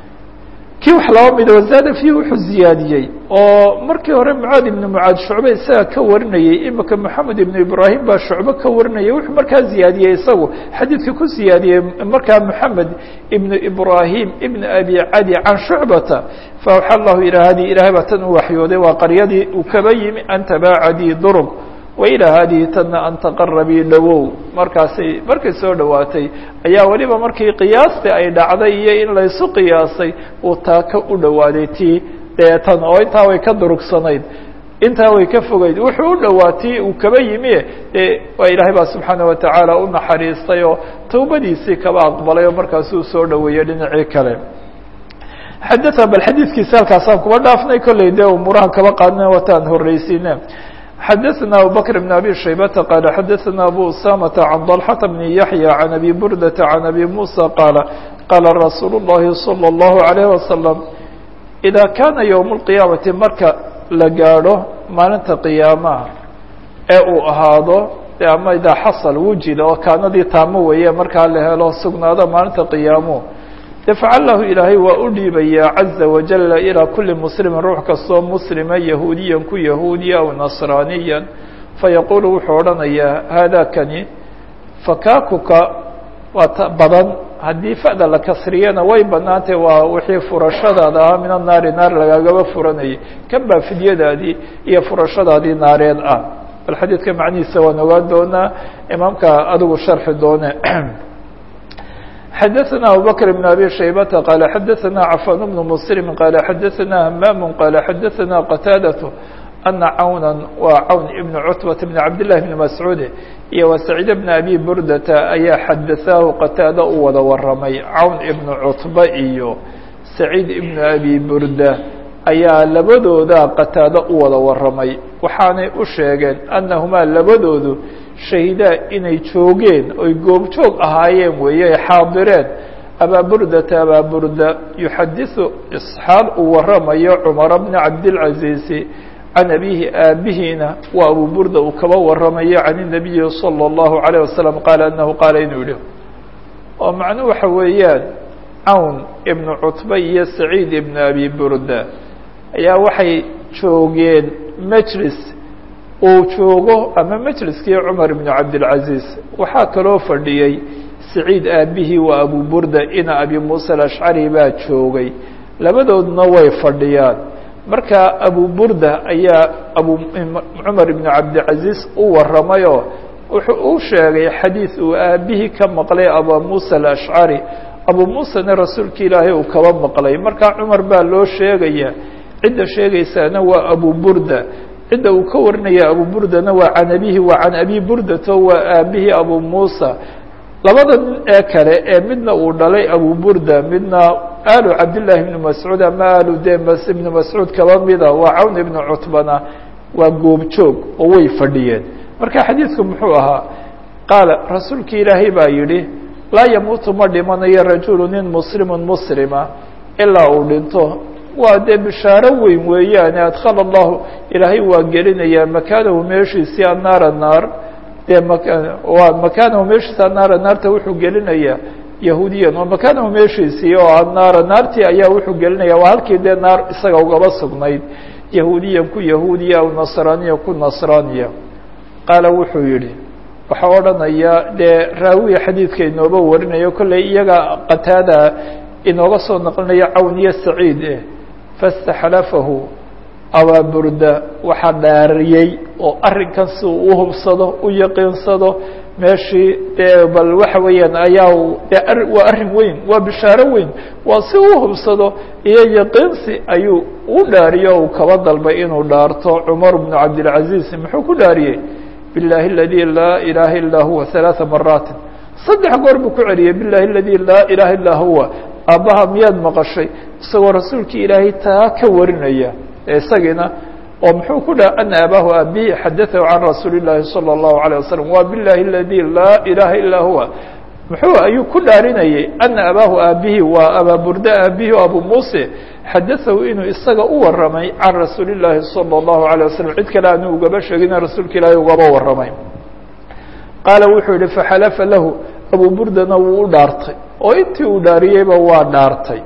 kii wax laba mida wazaada fiihi wuxuu ziyaadiyey oo markii hore mucaad ibnu mucaad shucbe isaga ka warinayey imika moxamed ibnu ibraahim baa shucbe ka warinayay wuxuu markaa ziyaadiyey isagu xadiidka ku ziyaadiyey markaa moxamed ibnu ibraahim ibn abi cadi can shucbata faawxa allahu ilaa hadihi ilahay baa tan u waxyooday waa qaryadii uu kaba yimi an tabaacadii durug wailaa haadihi tanna an taqarabii dhawow markaasay markay soo dhowaatay ayaa weliba markii qiyaastii ay dhacday iyo in laysu qiyaasay uu taa ka u dhowaaday tii dee tan oo intaa way ka durugsanayd intaa way ka fogeyd wuxuu u dhowaatii uu kaba yimi dee waa ilaahay baa subxaana watacaala u naxariistay oo towbadiisii kaba aqbalay oo markaasuu soo dhoweeyey dhinacii kale xadaa bal xadiidkiisi halkaasaan kuba dhaafnay kolley dee umuuraha kaba qaadna wataan horreysiine xadaثna abubكر بن abي شhaybةa qال xadaثna abu usامة عan ضلحة بن yaحyى عan abi burdة عan abi muسى qاala qاala rasuul الlahi صلى الlaه عليه وasلم إida kana yوم القiyaaمaةi marka la gaadho maalinta qiyaamaha ee uu ahaado ama idaa xasل wujida oo kaanadii taamo weeye markaa la helo sugnaado maalinta qiyaamuhu yafcalahu ilaahay waa u dhiibayaa caza wajala ilaa kuli muslimin ruux kastoo muslima yahuudiyan ku yahuudiya aw nasraaniyan fayaquulu wuxuu odhanayaa haadakani fakaakuka waa badan haddii fa'da la kasriyana way banaantay waa wixii furashadaada ahaa min annaari naar lagaagaba furanayay kan baa fidyadaadii iyo furashadaadii naareed ah bal xadiidka macnihiisa waan ogaan doonaa imaamka adigu sharxi doone xadaثna abubكر بن abي شhaybةa qال xadaثna cafan بن mسلم qال xadaثna hmam qال xadaثna qتاadaة أna cawna waa cawn ibn cutbaة بn cabdاللahi بn mascuud iyo wa سacيid بn abi burdata ayaa xadaثaahu qataada u wada waramay cawn ibn cutba iyo سacيid ibn abi burda ayaa labadooda qataado u wada waramay waxaanay u sheegeen annahumaa labadoodu shahidaa inay joogeen oy goobjoog ahaayeen weeye ay xaadireen abaaburdata abaaburda yuxadiثu isxaal uu waramayo cumara bna cabdilcaziizi can abihi aabihiina waa abu burda uu kaba waramayo can الnabiyi salى الlahu عalيه wasalam qaala anahu qaala inuu yihi oo macnuu waxa weeyaan cawn ibnu cutba iyo saciid ibn abi burda ayaa waxay joogeen majlis uu joogo ama majliskii cumar ibnu cabdilcaziiz waxaa kaloo fadhiyey saciid aabihii waa abu burda ina abi muuse alashcari baa joogay labadoodna way fadhiyaan marka abu burda ayaa abu cumar ibnu cabdilcaziiz u waramayoo wuxuu u sheegay xadiid uu aabihii ka maqlay abu muuse alashcari abu muusena rasuulka ilaahay uu kaba maqlay marka cumar baa loo sheegaya cidda sheegaysaana waa abu burda cidda uu ka warinaya abu burdana waa can abihi waa can abi burdato waa aabihii abu muusa labada nin ee kale ee midna uu dhalay abu burda midna aalu cabdillaahi ibnu mascuud ama aalu de ibnu mascuud kaba mida waa cawn ibnu cutbana waa goobjoog oo way fadhiyeen marka xadiidku muxuu ahaa qaala rasuulka ilaahay baa yidhi laa yamuutu ma dhimanayo rajulu nin muslimun muslima ilaa uu dhinto waa dee bishaaro weyn weeyaane adkala allahu ilaahay waa gelinayaa makaanahu meeshiisii annaara naar dee waa makaanahu meeshiisi annaara naarta wuxuu gelinayaa yahuudiyan oo makaanahu meeshiisii oo annaara naartii ayaa wuxuu gelinaya waa halkii dee naar isaga ugaba sugnayd yahuudiyan ku yahuudiya aw nasraaniya ku nasraaniya qaala wuxuu yidhi waxaa odhanaya dee raawiya xadiidka inooba warinayo kolley iyaga qataada inooga soo naqlinaya cawn iyo saciid eh faاstaxlafahu abaaburda waxaa dhaariyey oo arrinkan si uu u hubsado u yaqiinsado meeshii dee bal waxa weeyaan ayaa de waa arrin weyn waa bishaaro weyn waa si uu hubsado iyo yaqiinsi ayuu u dhaariyo uu kaba dalbay inuu dhaarto cumar bnu cabdilcaziz muxuu ku dhaariyey biاllahi aladi laa ilaha ilaa huwa ثalaaثa maraatin saddex goor buu ku celiyey bilahi aladi laa ilaha illaa huwa aabbaha miyaad maqashay isagoo rasuulkii ilaahay taa ka warinaya isagiina oo muxuu ku dhaha ana abaahu abihi xadaahu can rasuuli llaahi salى الlahu عalيه wasalam wa bilahi aladi laa ilaha ilaa huwa muxuu ayuu ku dhaarinayay ana abaahu aabihi waa abaaburda aabihi o abu muuse xadaahu inuu isaga u waramay can rasuuli llaahi salى الlahu عalيه wasalam cid kale aanu ugaba sheegina rasuulka ilaahay ugaba waramay qaala wuxuu yihi faxalafa lahu abu burdana wuu u dhaartay oo intii uu dhaariyeyba waa dhaartay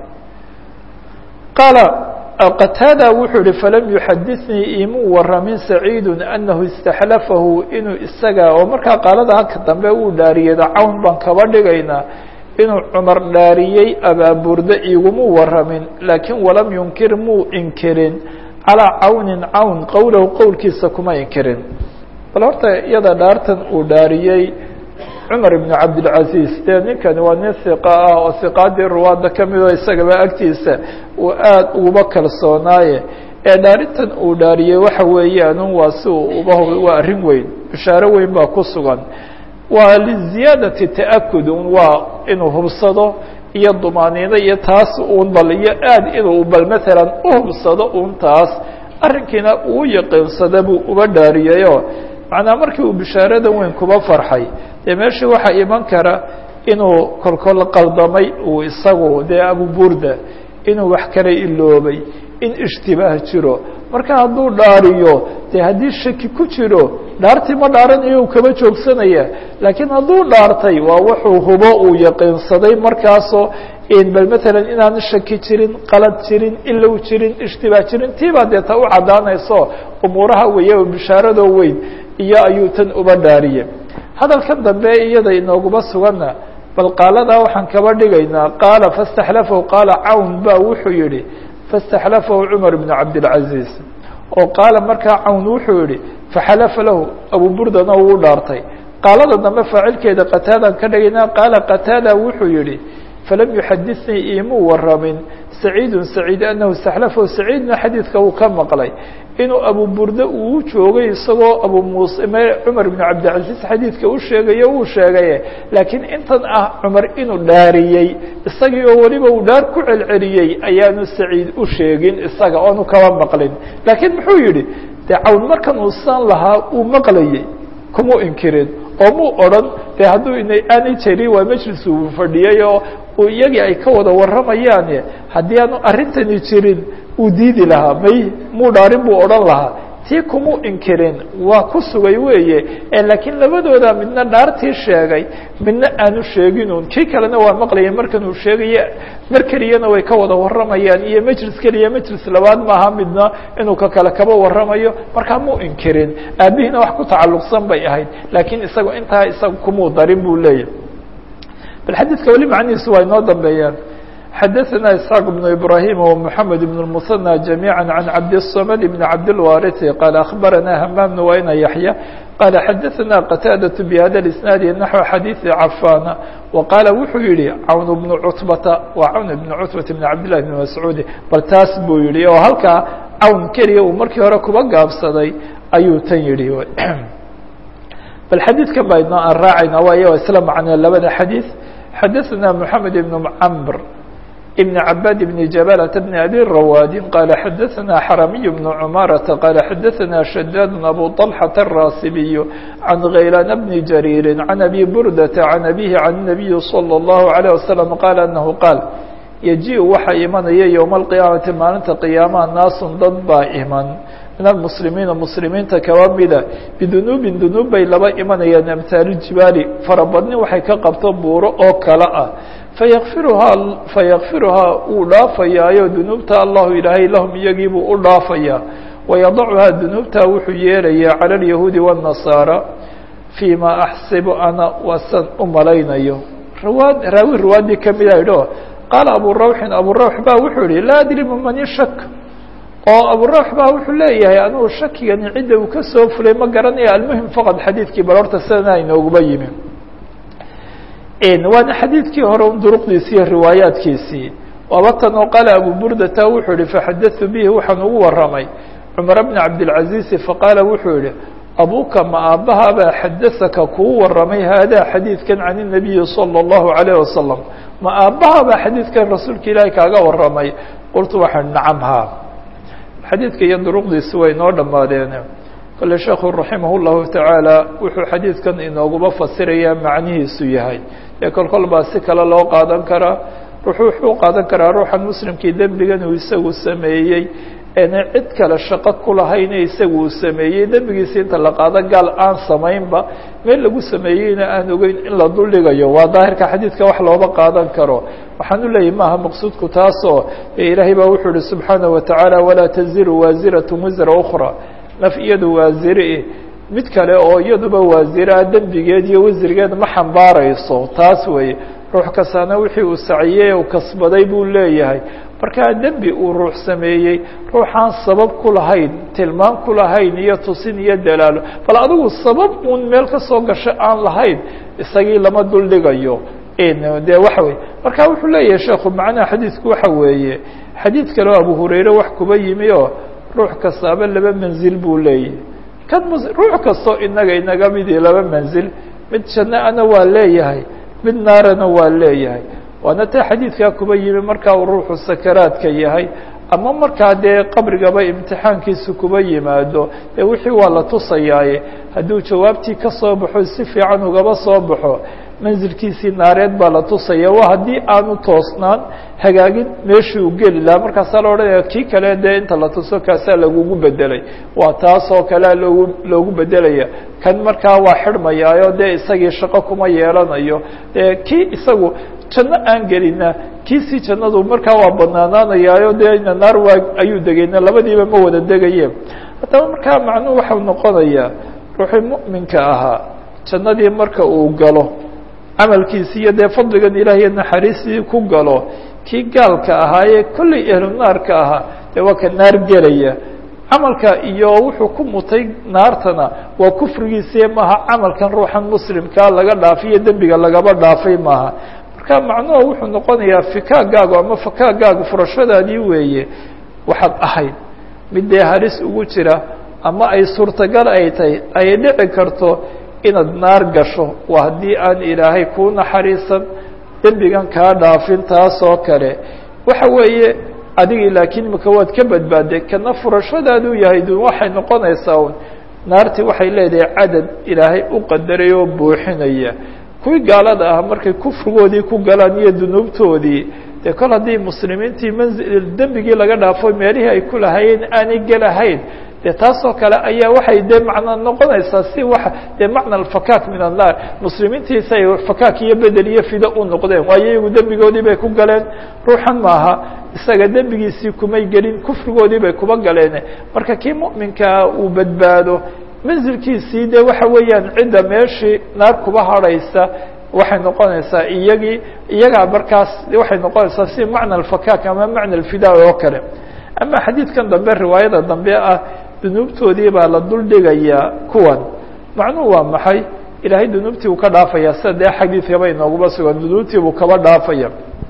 qaala qataada wuxuu yihi falam yuxadinii imuu waramin saciidu anahu istaxlafahu inuu isaga oo markaa qaalada halka dambe uu dhaariyada cawn baan kaba dhigaynaa inuu cumar dhaariyey abaaburda igumuu waramin laakiin walam yunkir muu inkirin calaa cawnin cawn qowlahu qowlkiisa kuma inkirin bal horta iyada dhaartan uu dhaariyey cumar ibn cabdilcaziz dee ninkani waa nin hiqa ah oo hiqaadii ruwaadda ka midoo isagaba agtiisa uu aada uguba kalsoonaaye ee dhaarintan uu dhaariyey waxa weeyaanu waa si uu uba waa arrin weyn bishaaro weyn baa ku sugan waa liziyaadati ta'akud un waa inuu hubsado iyo dumaaniino iyo taas uun bal iyo aad inuu bal maalan u hubsado un taas arrinkiina uu yaqiinsada buu uba dhaariyeyoo macnaa markii uu bishaarada weyn kuba farxay dee meeshii waxaa iman kara inuu kolkol qaldamay uu isagu dee abuburda inuu wax kala iloobay in ishtibaah jiro marka hadduu dhaariyo dee haddii shaki ku jiro dhaartii ma dhaaranayo uu kaba joogsanaya laakiin hadduu dhaartay waa wuxuu hubo uu yaqiinsaday markaasoo bal maalan inaan shaki jirin qalad jirin ilow jirin ishtibaah jirin tiibaa dee ta u caddaanayso umuuraha weeye oo bishaaradoo weyn iyo ayuu tan uba dhaariye hadalkan dambe iyada inooguma suganna bal qaaladaa waxaan kaba dhigaynaa qaala faاstaxlafahu qaala cawn ba wuxuu yihi faاstaxlafahu cumar bn cabdilcaziz oo qaala markaa cawn wuxuu yihi faxalafa lahu abu burdana uu dhaartay qaalada dambe faacilkeeda qataadaan ka dhigaynaa qaala qataada wuxuu yihi falam yuxadinii imuu waramin saciidu saciid anahu istaxlafahu saciidna xadiidka uu ka maqlay inuu abu burde uu joogay isagoo abu muuse cumar bn cabdilcaziz xadiidka u sheegayo uu sheegaye laakiin intan ah cumar inuu dhaariyey isagii oo weliba uu dhaar ku celceliyey ayaanu saciid u sheegin isaga oonu kaba maqlin laakiin muxuu yihi dee cawn markan uu san lahaa uu maqlayey kumuu inkirin oo muu odhan dee hadduu aanay jirin waa majlis uu fadhiyey oo iyagii ay ka wada warramayaane haddii aanu arrintani jirin uu diidi lahaa may muu dhaarin buu odhan lahaa tii kumuu inkirin waa ku sugay weeye laakiin labadooda midna dhaartii sheegay midna aanu sheeginun kii kalena waa maqlaya markan uu sheegaye mar keliyana way ka wada warramayaan iyo majlis keliya majlis labaad maaha midna inuu ka kale kaba warramayo markaa muu inkirin aabihiina wax ku tacalluqsan bay ahayd laakiin isaga intaa isaga kumuu darin buu leeyahy bal xadiidka weli macnihiisu waa inoo dambeeyaan xadaثna isxaaq بن ibrahim ومحamed بن المثنى جamيعا عan cabdالصmد بن cabdالwariث qال أخbarana hmam بن wayna yaحyى qال xadaثna qتاadaة بhada الاسناad نaحو xadيiثi cafاna وqاala wuxuu yihi cawn بن cutbata waa cawn بن cutbata بن cabd لlah بن mascuudi bal taas buu yihi oo halkaa cawn keliya uu markii hore kuba gaabsaday ayuu tan yihi bal xadiidkan baa inoo aan raacayna waayo isla macnee labada xadiiث xadaثna محamed بن cmr بن عباd بن جبلة بن أbي رواد قال xdثna حرمي بن عمارة قال xdثna شداد أبو طلحة الراسبي عن غيلان بن جرير عن أبي بردة عن أبيه عن النبي صلى الله عليه وسلم قال أنه قال يجiء waxa imanaya يوم القيامaةi maalinta قياamaha ناas dad baa iman min المسلimiiنa مسلimiinta kaba mida بذنوب ذنوب bay laba imanayaan أمثاaل الجiباaل farabadni waxay ka qabto buuro oo kale ah fayakfiruhaa fayakfiruhaa uu dhaafayaayo dunuubta allahu ilaahay lahum iyagiibuu u dhaafayaa wayadacuhaa dunuubtaa wuxuu yeelayaa cala alyahuudi waالnasaara fii ma axsibu ana wasan u malaynayo rawaad raawi riwaadii kamida idho qaala abu rawxin abu rawx ba wuxuu yihi laa adri man ishak oo aburuux baa wuxuu leeyahay anugu shakigani cidda uu ka soo fulay ma garanaya almuhim faqad xadiidkii bal horta sidana inooguba yimi waana xadiidkii hore un duruqdiisi iyo riwaayaadkiisii waaba tan oo qaala abu burdata wuxuu yihi faxadatu bihi waxaan ugu waramay cumar bna cabdilcaziizi faqaala wuxuu yihi abuka ma aabbahabaa xadasaka kuu waramay haadaa xadiidkan can الnabiyi salى اllahu عalayه wasalam ma aabbahabaa xadiidkan rasuulka ilaahi kaaga waramay qultu waxaan nacam haa xadiidka iyo duruqdiisi way inoo dhammaadeen kole sheekhu raximah اllahu tacaala wuxuu xadiidkan inooguba fasirayaa macnihiisu yahay ee kol kol baa si kale loo qaadan karaa ruuxu wuxuu qaadan karaa ruuxan muslimkii dembigan uu isagu sameeyey ena cid kale shaqo ku lahayne isagu uu sameeyey dembigiisi inta la qaado gaal aan samaynba meel lagu sameeyeyna aan ogeyn in la duldhigayo waa daahirka xadiidka wax looba qaadan karo waxaan u leeyahy maaha maqsuudku taasoo ilaahay baa wuxuu ihi subxaanaه watacaala walaa taziru waasirat wisra ukra naf iyadu waasire mid kale oo iyaduba waasiraa dembigeed iyo wasrigeed ma xambaarayso taas weeye ruux kastaana wixii uu saciyey uu kasbaday buu leeyahay markaa dembi uu ruux sameeyey ruuxaan sabab ku lahayn tilmaam ku lahayn iyo tusin iyo dalaalo bal adigu sabab uun meel ka soo gasho aan lahayn isagii lama duldhigayo de waxa weye marka wuxuu leeyahay sheekhu macnaha xadiidku waxa weeye xadiid kale oo abu hurayre wax kuba yimi oo ruux kastaaba laba manzil buu leeyahay kan ruux kastoo inaga inaga midii laba manzil mid janno ana waa leeyahay mid naarana waa leeyahay waana taa xadiidkaa kuba yimi markaa uu ruuxu sakaraadka yahay ama markaa dee qabrigaba imtixaankiisu kuba yimaado dee wixii waa la tusayaaye hadduu jawaabtii ka soo baxo si fiican ugaba soo baxo manzilkiisii naareed baa la tusaya waa haddii aanu toosnaan hagaagin meeshii uu geli lahaa markaasaa la odhanaya kii kale dee inta la tuso kaasaa lagugu bedelay waa taasoo kalea loogu loogu bedelaya kan markaa waa xidhmayaayo dee isagii shaqo kuma yeelanayo dee kii isagu janno aan gelina kiisii jannadu markaa waa banaanaanayaayo dee ina naar waa ayuu degayna labadiiba ma wada degaye haddaba markaa macnuhu waxau noqonayaa ruuxii mu'minka ahaa jannadii marka uu galo camalkiisi iyo dee fadligan ilaah iyo naxariistii ku galo kii gaalka ahaayee kollay ehlu naarka ahaa dee waa ka naar gelaya camalka iyo wuxuu ku mutay naartana waa kufrigiisii maaha camalkan ruuxan muslimkaa laga dhaafay iyo dembiga lagaba dhaafay maaha marka macnuhu wuxuu noqonayaa fikaagaagu ama fakaagaagu furashadaadii weeye waxaad ahayd mid dee halis ugu jira ama ay suurtagal ay tahay ay dhici karto inaad naar gasho waa haddii aan ilaahay kuu naxariisan dembigan kaa dhaafin taas oo kale waxa weeye adigii laakiin imika waad ka badbaaday kana furashadaaduu yahay dun waxay noqonaysaa un naartii waxay leedahay cadad ilaahay u qadaray oo buuxinaya kuwii gaalada ah markay kufrigoodii ku galaan iyo dunuubtoodii dee kol haddii muslimiintii manzil dembigii laga dhaafo meelihii ay ku lahaayeen aanay gelahayn de taasoo kale ayaa waxay dee macna noqonaysaa si wa dee macna alfakaak min annaar muslimiintiisa ay fakaak iyo bedel iyo fido u noqdeen waayo iyagu dembigoodii bay ku galeen ruuxan maaha isaga dembigiisii kumay gelin kufrigoodii bay kuba galeen marka kii mu'minkaa uu badbaado manzilkiisii de waxa weeyaan cidda meeshii naar kuba harhaysa waxay noqonaysaa iyagii iyagaa markaas waxay noqonaysaa si macna alfakaak ama macna alfidaa oo kale ama xadiidkan dambe riwaayada dambe ah dunuubtoodii baa la duldhigayaa kuwan macnuhu waa maxay ilaahay dunuubtii uu ka dhaafaya sida dee xadiidkaba inooguma sugan dunuubtii buu kaba dhaafaya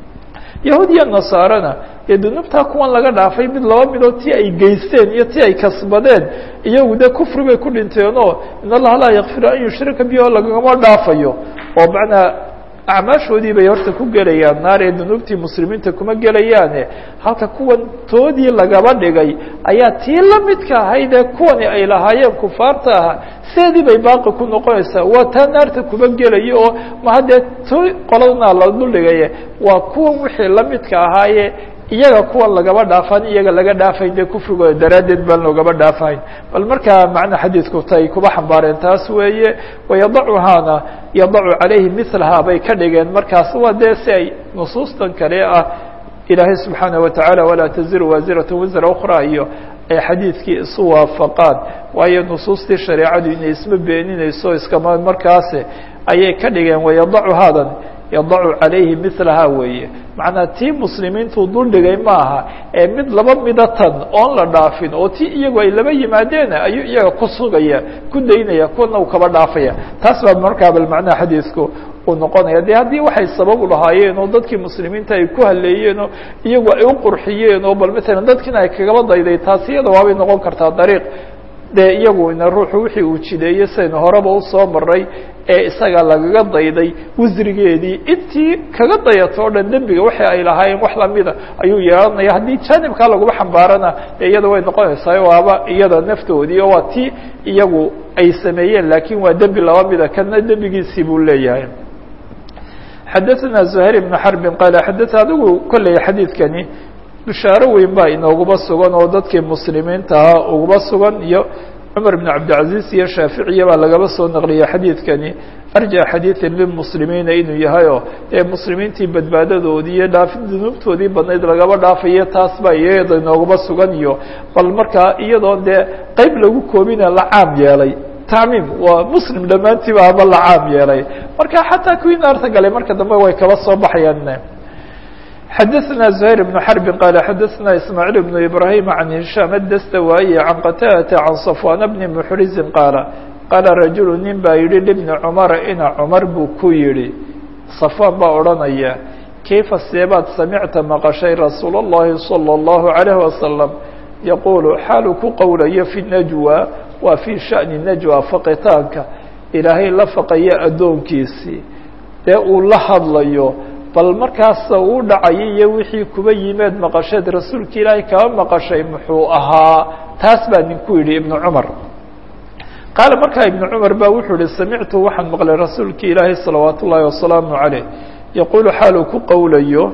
yahuud iyo nasaarana dee dunuubtaa kuwan laga dhaafay mid laba midood ti ay geysteen iyo ti ay kasbadeen iyagu dee kufri bay ku dhinteenoo in allaha laa yakfiru an yushrika bihi oo lagama dhaafayo oo macnaa acmaashoodii bay horta ku gelayaan naar ee dunuubtii muslimiinta kuma gelayaane halka kuwan toodii lagaba dhigay ayaa tii la midka ahayd ee kuwani ay lahaayeen kufaarta ahaa seedii bay baaqi ku noqonaysaa waa taa naarta kuma gelaya oo maha dee too qoladana la duldhigaye waa kuwan wixii la midka ahaaye iyaga kuwan lagaba dhaafan iyaga laga dhaafayn dee kufrigooda daraaddeed baan loogaba dhaafayn bal markaa macna xadiidku tay kuba xambaareen taas weeye wayadacuhaana yadacu calayhi milahaa bay ka dhigeen markaas waa dee si ay nusuustan kale ah ilaahay subxaana watacaala walaa taziru waasiratu wisra ukra iyo ay xadiidkii isu waafaqaan waayo nusuustii shareecadu inay isma beeninayso iskama markaasi ayay ka dhigeen wayadacu haadan yadacu calayhi milaha weeye macnaa tii muslimiintuu duldhigay maaha ee mid laba midatan oon la dhaafin oo tii iyagu ay laba yimaadeen ayuu iyaga ku sugaya ku daynaya kuwana uu kaba dhaafaya taas baa markaa bal macnaha xadiisku uu noqonaya de haddii waxay sabab u lahaayeen oo dadkii muslimiinta ay ku haleeyeen oo iyagu ay u qurxiyeen oo bal matalan dadkiina ay kagaba dayday taas iyada waabay noqon kartaa dariiq dee iyaguna ruuxu wixii uu jideeyey saynu horeba usoo maray ee isaga lagaga dayday wasrigeedii intii kaga dayato o dhan dembiga waxa ay lahaayeen wax lamida ayuu yeelanaya haddii jaanibkaa laguma xambaarana dee iyada way noqonaysaa waaba iyada naftoodii oo waa tii iyagu ay sameeyeen lakin waa dembi laba mida kana dembigiisii buu leeyahay xadaثna زhayr بن xرb qaal xada adigu kolley xadiidkani bishaaro weyn baa inooguba sugan oo dadkii muslimiinta ahaa uguba sugan iyo cumar بن cabdilcaزiz iyo shaaficiya baa lagaba soo naqliyay xadiidkani arja xadiiثi lilmuslimiina inuu yahay oo ee muslimiintii badbaadadoodii iyo dhaafin dunuubtoodii badnayd lagaba dhaafayo taas baa iyada inooguba sugan iyo bal markaa iyadoon dee qeyb lagu koobina la caam yeelay tacmiim waa muslim dhammaantiiba ama la caam yeelay marka xataa kuwii naarta galay marka dambe way kaba soo baxayaan xadaثna زhayr بن xرb qال xadaثna ismاعيل بن إbrahيم عan هiشhام الdstawاي عan qtاdة عan صفوان بن محriزi qaaلa qaala rajul nin baa yihi لبni cmara ina cmar buu ku yihi صفوان baa odhanaya kayfa seebaad samicta maqashay rasuul الlahi صلى الlaهu عalيه وasلم yaqul xaalu ku qowlayo fi najwى waa fii shaأni najwa faqitaanka ilaahay la faqaya addoonkiisii dee uu la hadlayo bal markaasa uu dhacayay iyo wixii kuba yimeed maqasheed rasuulka ilaahay kaba maqashay muxuu ahaa taas baa ninku yidhi ibnu cumar qaala markaa ibnu cumar baa wuxuu yihi samictu waxaan maqlay rasuulka ilaahay salawaat ullaahi wasalaamu caleyh yaquulu xaaluu ku qowlayo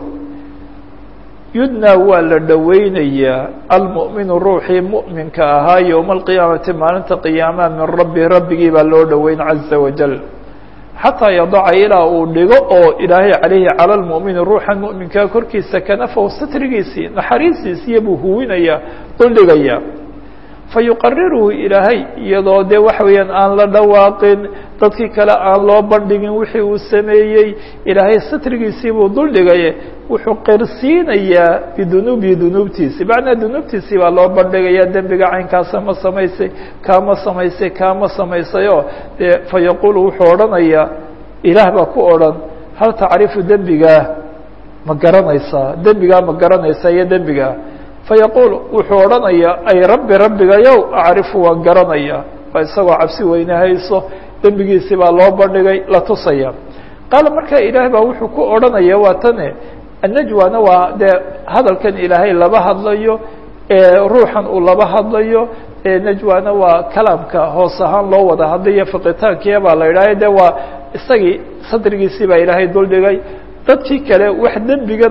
yudnaa waa la dhoweynayaa almu'minu ruuxii mu'minka ahaa yowma alqiyaamati maalinta qiyaamaha min rabbi rabbigii baa loo dhoweyn caza wajal xataa yadaca ilaa uu dhigo oo ilaahay calayhi cala lmu'mini ruuxan mu'minkaa korkiisa kanafahu satrigiisii naxariistiisiiyo buu huwinayaa duldhigayaa fa yuqariruhu ilaahay iyadoo dee waxa weeyaan aan la dhawaaqin dadkii kale aan loo bandhigin wixii uu sameeyey ilaahay satrigiisii buu duldhigaye wuxuu qirsiinayaa bidunuubihi dunuubtiisi macnaa dunuubtiisii baa loo bandhigaya dembiga caynkaasa ma samaysay kaama samaysay kaama samaysayoo dee fa yaquulu wuxuu odhanayaa ilaah baa ku odhan hal tacrifu dembigaa ma garanaysaa dembigaa ma garanaysaa iyo dembigaa fayaquul wuxuu odhanayaa ay rabbi rabbigayow acrifu waan garanayaa waa isagoo cabsi weyne hayso dembigiisii baa loo bandhigay la tusaya qaala markaa ilaah baa wuxuu ku odhanaya waa tane annajwana waa dee hadalkan ilaahay laba hadlayo ruuxan uu laba hadlayo najwana waa kalaamka hoos ahaan loo wada hadlayo fiqitaankiya baa la yidhahya de waa isagii sadrigiisii baa ilaahay duldhigay dadkii kale wax dembigan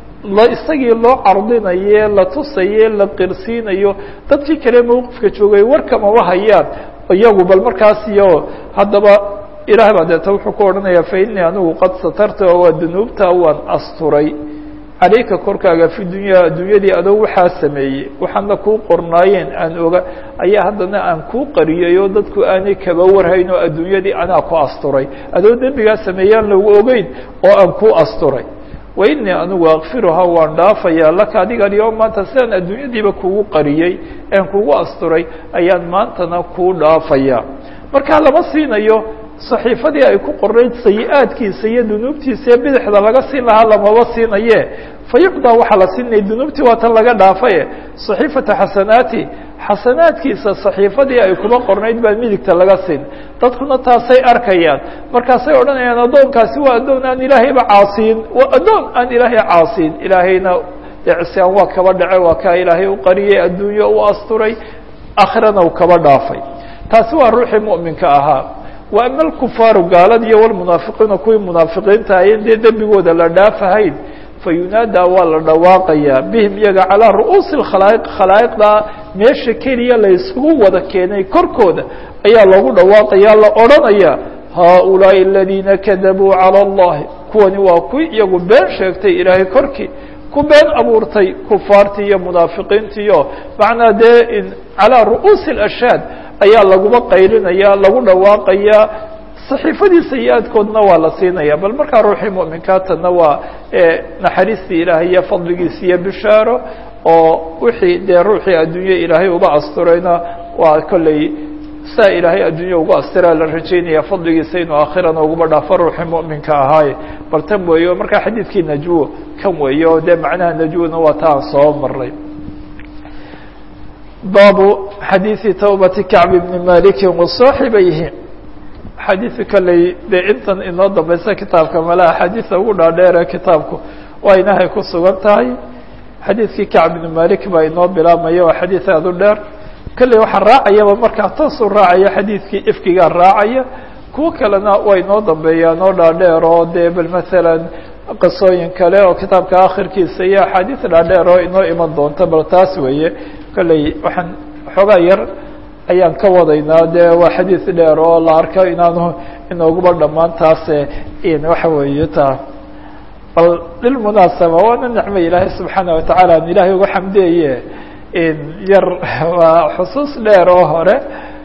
isagii loo cardinaye la tusaye la qirsiinayo dadkii kale mawqifka joogay warkamaba hayaan iyagu bal markaas iyo haddaba ilaah baa deeta wuxuu ku odhanaya fa inii anigu qad satarta waa dunuubta waan asturay calayka korkaaga fi dunya adduunyadii adoo waxaa sameeyey waxaana kuu qornaayeen aan oga ayaa haddana aan kuu qariyay oo dadku aanay kaba warhayn oo adduunyadii anaa ku asturay adoo dembigaa sameeyaan lagu ogeyn oo aan kuu asturay wa inii anigu akfiruhaa waan dhaafayaa laka adiga alyom maanta sidaan adduunyadiiba kugu qariyey aan kugu asturay ayaan maantana kuu dhaafayaa markaa lama siinayo saxiifadii ay ku qornayd sayi-aadkiisa iyo dunuubtiisa ee bidixda laga siin lahaa lamaba siinaye fa yuqdaa waxaa la siinaya dunuubtii waa tan laga dhaafaye saxiifata xasanaati xasanaadkiisa saxiifadii ay kuma qornayd baa midigta laga siin dadkuna taasay arkayaan markaasay odhanayaan addoonkaasi waa addoon aan ilaahayba caasiin waa addoon aan ilaahay caasiin ilaahayna ecsaan waa kaba dhace waa kaa ilaahay u qariyey adduunyo u asturay akhirana u kaba dhaafay taasi waa ruuxii mu'minka ahaa wa ama alkufaaru gaalada iyo walmunaafiqiina kuwii munaafiqiinta ayen dee dembigooda la dhaafahayn fayunaadaa waa la dhawaaqayaa bihim iyaga calaa ru'uusi khalaa'iq khalaa'iqda meesha keliya la isugu wada keenay korkooda ayaa loogu dhawaaqaya la odhanaya haaulaaءi aladiina kadabuu calى اllahi kuwani waa kuwii iyagu been sheegtay ilaahay korkii ku been abuurtay kufaartii iyo munaafiqiintiiyo macnaa dee calaa ru'uusi اlashhaad ayaa laguma qaylinaya lagu dhawaaqayaa saxiifadii sayi-aadkoodna waa la siinaya bal markaa ruuxii mu'minkaatana waa naxariistii ilaahay iyo fadligiisa iyo bishaaro oo wixii dee ruuxii adduunye ilaahay uga asturayna waa kolley saa ilaahay adduunya ugu astiraa la rajaynaya fadligiisa inuu aakhirana uguba dhaafo ruuxii mu'minka ahaaye bal tan weeye o markaa xadiidkii najwo kan weeye oo dee macnaha najwona waa ta aan soo maray baabu xadiiثi tawbati kacb bni maliki wasaaxibayhi xadiiثi kaley dee intan inoo dambaysa kitaabka male axaadiisa ugu dhaadheere kitaabku waa inahay ku sugan tahay xadiidkii kacb bni malik baa inoo bilaabmaya waa xadiid aad u dheer kolley waxaa raacayaba markaa toosuu raacaya xadiidkii ifkigaa raacaya kuwo kalena waa inoo dambeeyaan oo dhaadheer oo dee bal masalan qisooyin kale oo kitaabka akhirkiisa iyo axaadiis dhaadheer oo inoo iman doonta bal taas weeye kolley waxaan xoogaa yar ayaan ka wadaynaa dee waa xadiis dheer oo la arko inaanu inooguba dhammaan taase waxa weeye taa bal lilmunaasaba waana nicmo ilaahay subxaana watacaala an ilaahay uga xamdeeye yar waa xusuus dheer oo hore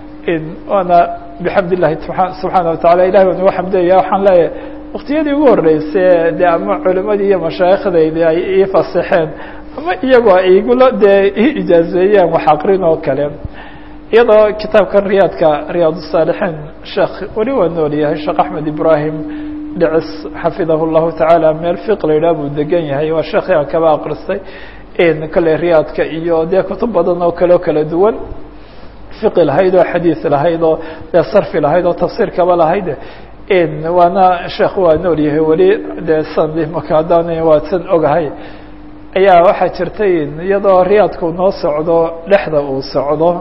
waana bixamd illahi subxaana watacala ilahay waan uga xamdeeya waxaan leeyahay waktiyadii ugu horeyse de ama culimadii iyo mashaayikhdaydi ay ii fasixeen ama iyagoo ay igula dee ii ijaazeeyeen wax aqrin oo kale iyadoo kitaabkan riyaadka riyaad الsaalixiin sheekh weli waa nool yahay sheekh axmed ibrahim dhicis xafidahu llahu tacaala meel fiq la yidhah buu degan yahay waa sheekhi aan kaba akristay kale riyaadka iyo dee kutub badan oo kale oo kala duwan fiqi lahayd oo xadiis lahayd oo dee sarfi lahayd oo tafsiir kaba lahayd waana sheekh waa nool yahay weli dee san maka haddaan waa san ogahay ayaa waxaa jirtay iyadoo riyaadku noo socdo dhexda uu socdo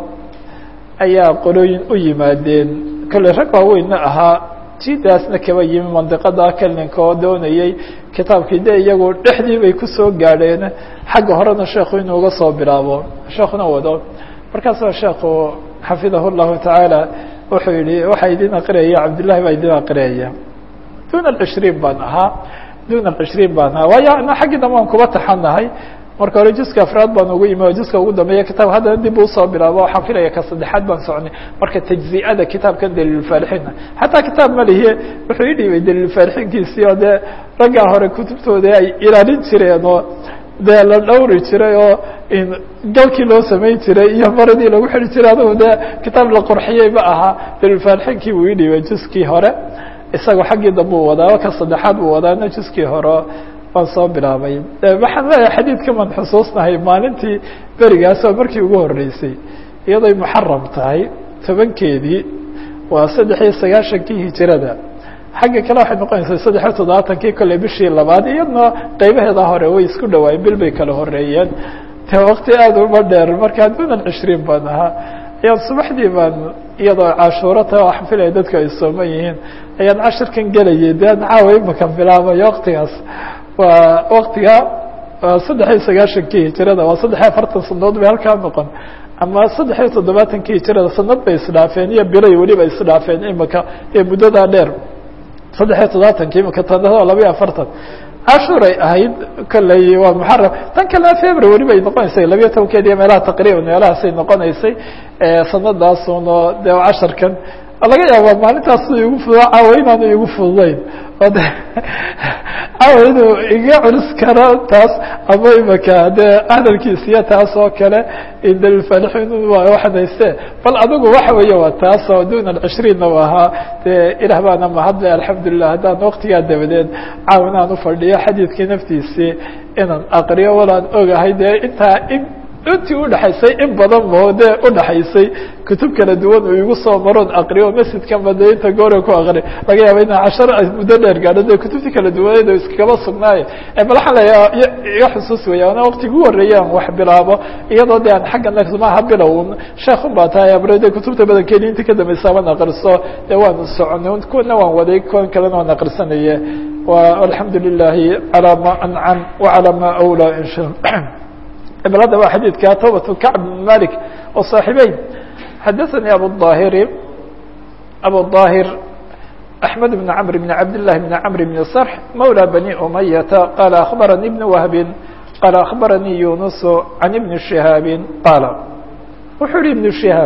ayaa qolooyin u yimaadeen kolley rag waaweynna ahaa jidaasna kaba yimi mandiqada kelinka oo doonayay kitaabkii de iyagu dhexdii bay kusoo gaadheen xagga horena sheekhu inuu uga soo bilaabo sheekuna wado markaasoo sheekhu xafidahu llahu tacaala wuxuu yihi waxaa idin aqriyaya cabdillahi baa idin aqriyaya duna cishriin baan ahaa duna cishriin baan ahaa waayo ana xaggii dambe aan kuba taxanahay marka hore juska afraad baan ugu imi juska ugu dambeeya kitaab haddana dib usoo bilaabo waxaan filaya ka saddexaad baan socnay marka tajzi'ada kitaabkan daliilulfaalixiinna xataa kitaab ma lihiye wuxuu ii dhiibay daliilulfaalixiinkiisii oo dee raggaa hore kutubtooda ay ilaalin jireen oo dee la dhawri jiray oo galkii loo samayn jiray iyo maradii lagu xidhi jiray adugu dee kitaab la qorxiyey ma ahaa daliilulfaalixiinkii buu ii dhiibay juskii hore isagoo xaggii dambe u wadaa ka saddexaad buu wadaana juskii hore waan soo bilaabay waxaan leeyahay xadiidka maan xusuusnahay maalintii berigaasoo markii ugu horeysay iyadoy muxaram tahay tobankeedii waa saddex iyo sagaashankii hijirada xagga kale waxay noqonaysaa saddex iyo toddobaatankii kolley bishii labaad iyadna qeybaheeda hore way isku dhawaayeen bil bay kala horeeyeen de wakti aada uma dheer markaa dunan cishriin baan ahaa ayaan subaxdii baan iyadoo cashuuro ta waxaan filaya dadku ay sooman yihiin ayaan cashirkan gelayay de an caawa imaka bilaabayo waktigaas waa waktiga saddex iyo sagaashankii hijirada waa saddex iyo afartan sanadood bay halkaa noqon ama saddex iyo toddobaatankii hijirada sanad bay isdhaafeen iyo bilay weliba isdhaafeen imika ee muddadaa dheer saddex iyo toddobaatankii imika tanaa laba iyo afartan cashuuray ahayd kolley waa muxaram tan kalena february bay noqonaysay labiyo tobankeed iyo meelaha taqriiban meelahaasay noqonaysay sanadaasunoo de casharkan laga yaaba maalintaas igu fudo caawa inaanu igu fududayn o de caawa inuu iga culus karo taas ama imaka dee hadalkiisiyo taas oo kale dalilfaalixiin waxaan hayste bal adigu waxa weeye waa taas oo duna cishriinna u ahaa dee ilaah baana mahadle alxamdulilah haddaan waktigaa dabadeed caawa inaan ufadhiyo xadiidkii naftiisii inaan aqriyo walaan ogahay dee intaa in intii udhexaysay in badan mo dee udhexaysay kutub kala duwan uu igu soo maroon aqriyo masjidkanba dee inta goora ku aqri laga yaaba inaa cashar muddo dheer gaadho dee kutubtii kala duwaneed oo iskagaba sugnaaye bal waxaan leeya iga xusuus weya ana waktigu horeeye aan wax bilaabo iyadoo de aan xagga maaha bilow sheekun baa tahay abre de kutubta badankeedi intii ka dambaysa waan aqriso dee waan soconay kuwana waan waday kuwan kalena waan aqrisanaye alxamdu lilahi calaa ma ancam wacalaa ma awlaa insha bal hadda waa xadiidka tوبة كعب بن مالك oo صاaxibeyn xadaثnي abuالظاhiri abuالظاhir أحمد بن عمر بن عبد الله بن عمر بن صرح مولى بني أمية قال أخبرني بن وهب قال أخبرني يونس عن بن شهاaب قال wuxuu hi بن شهاaب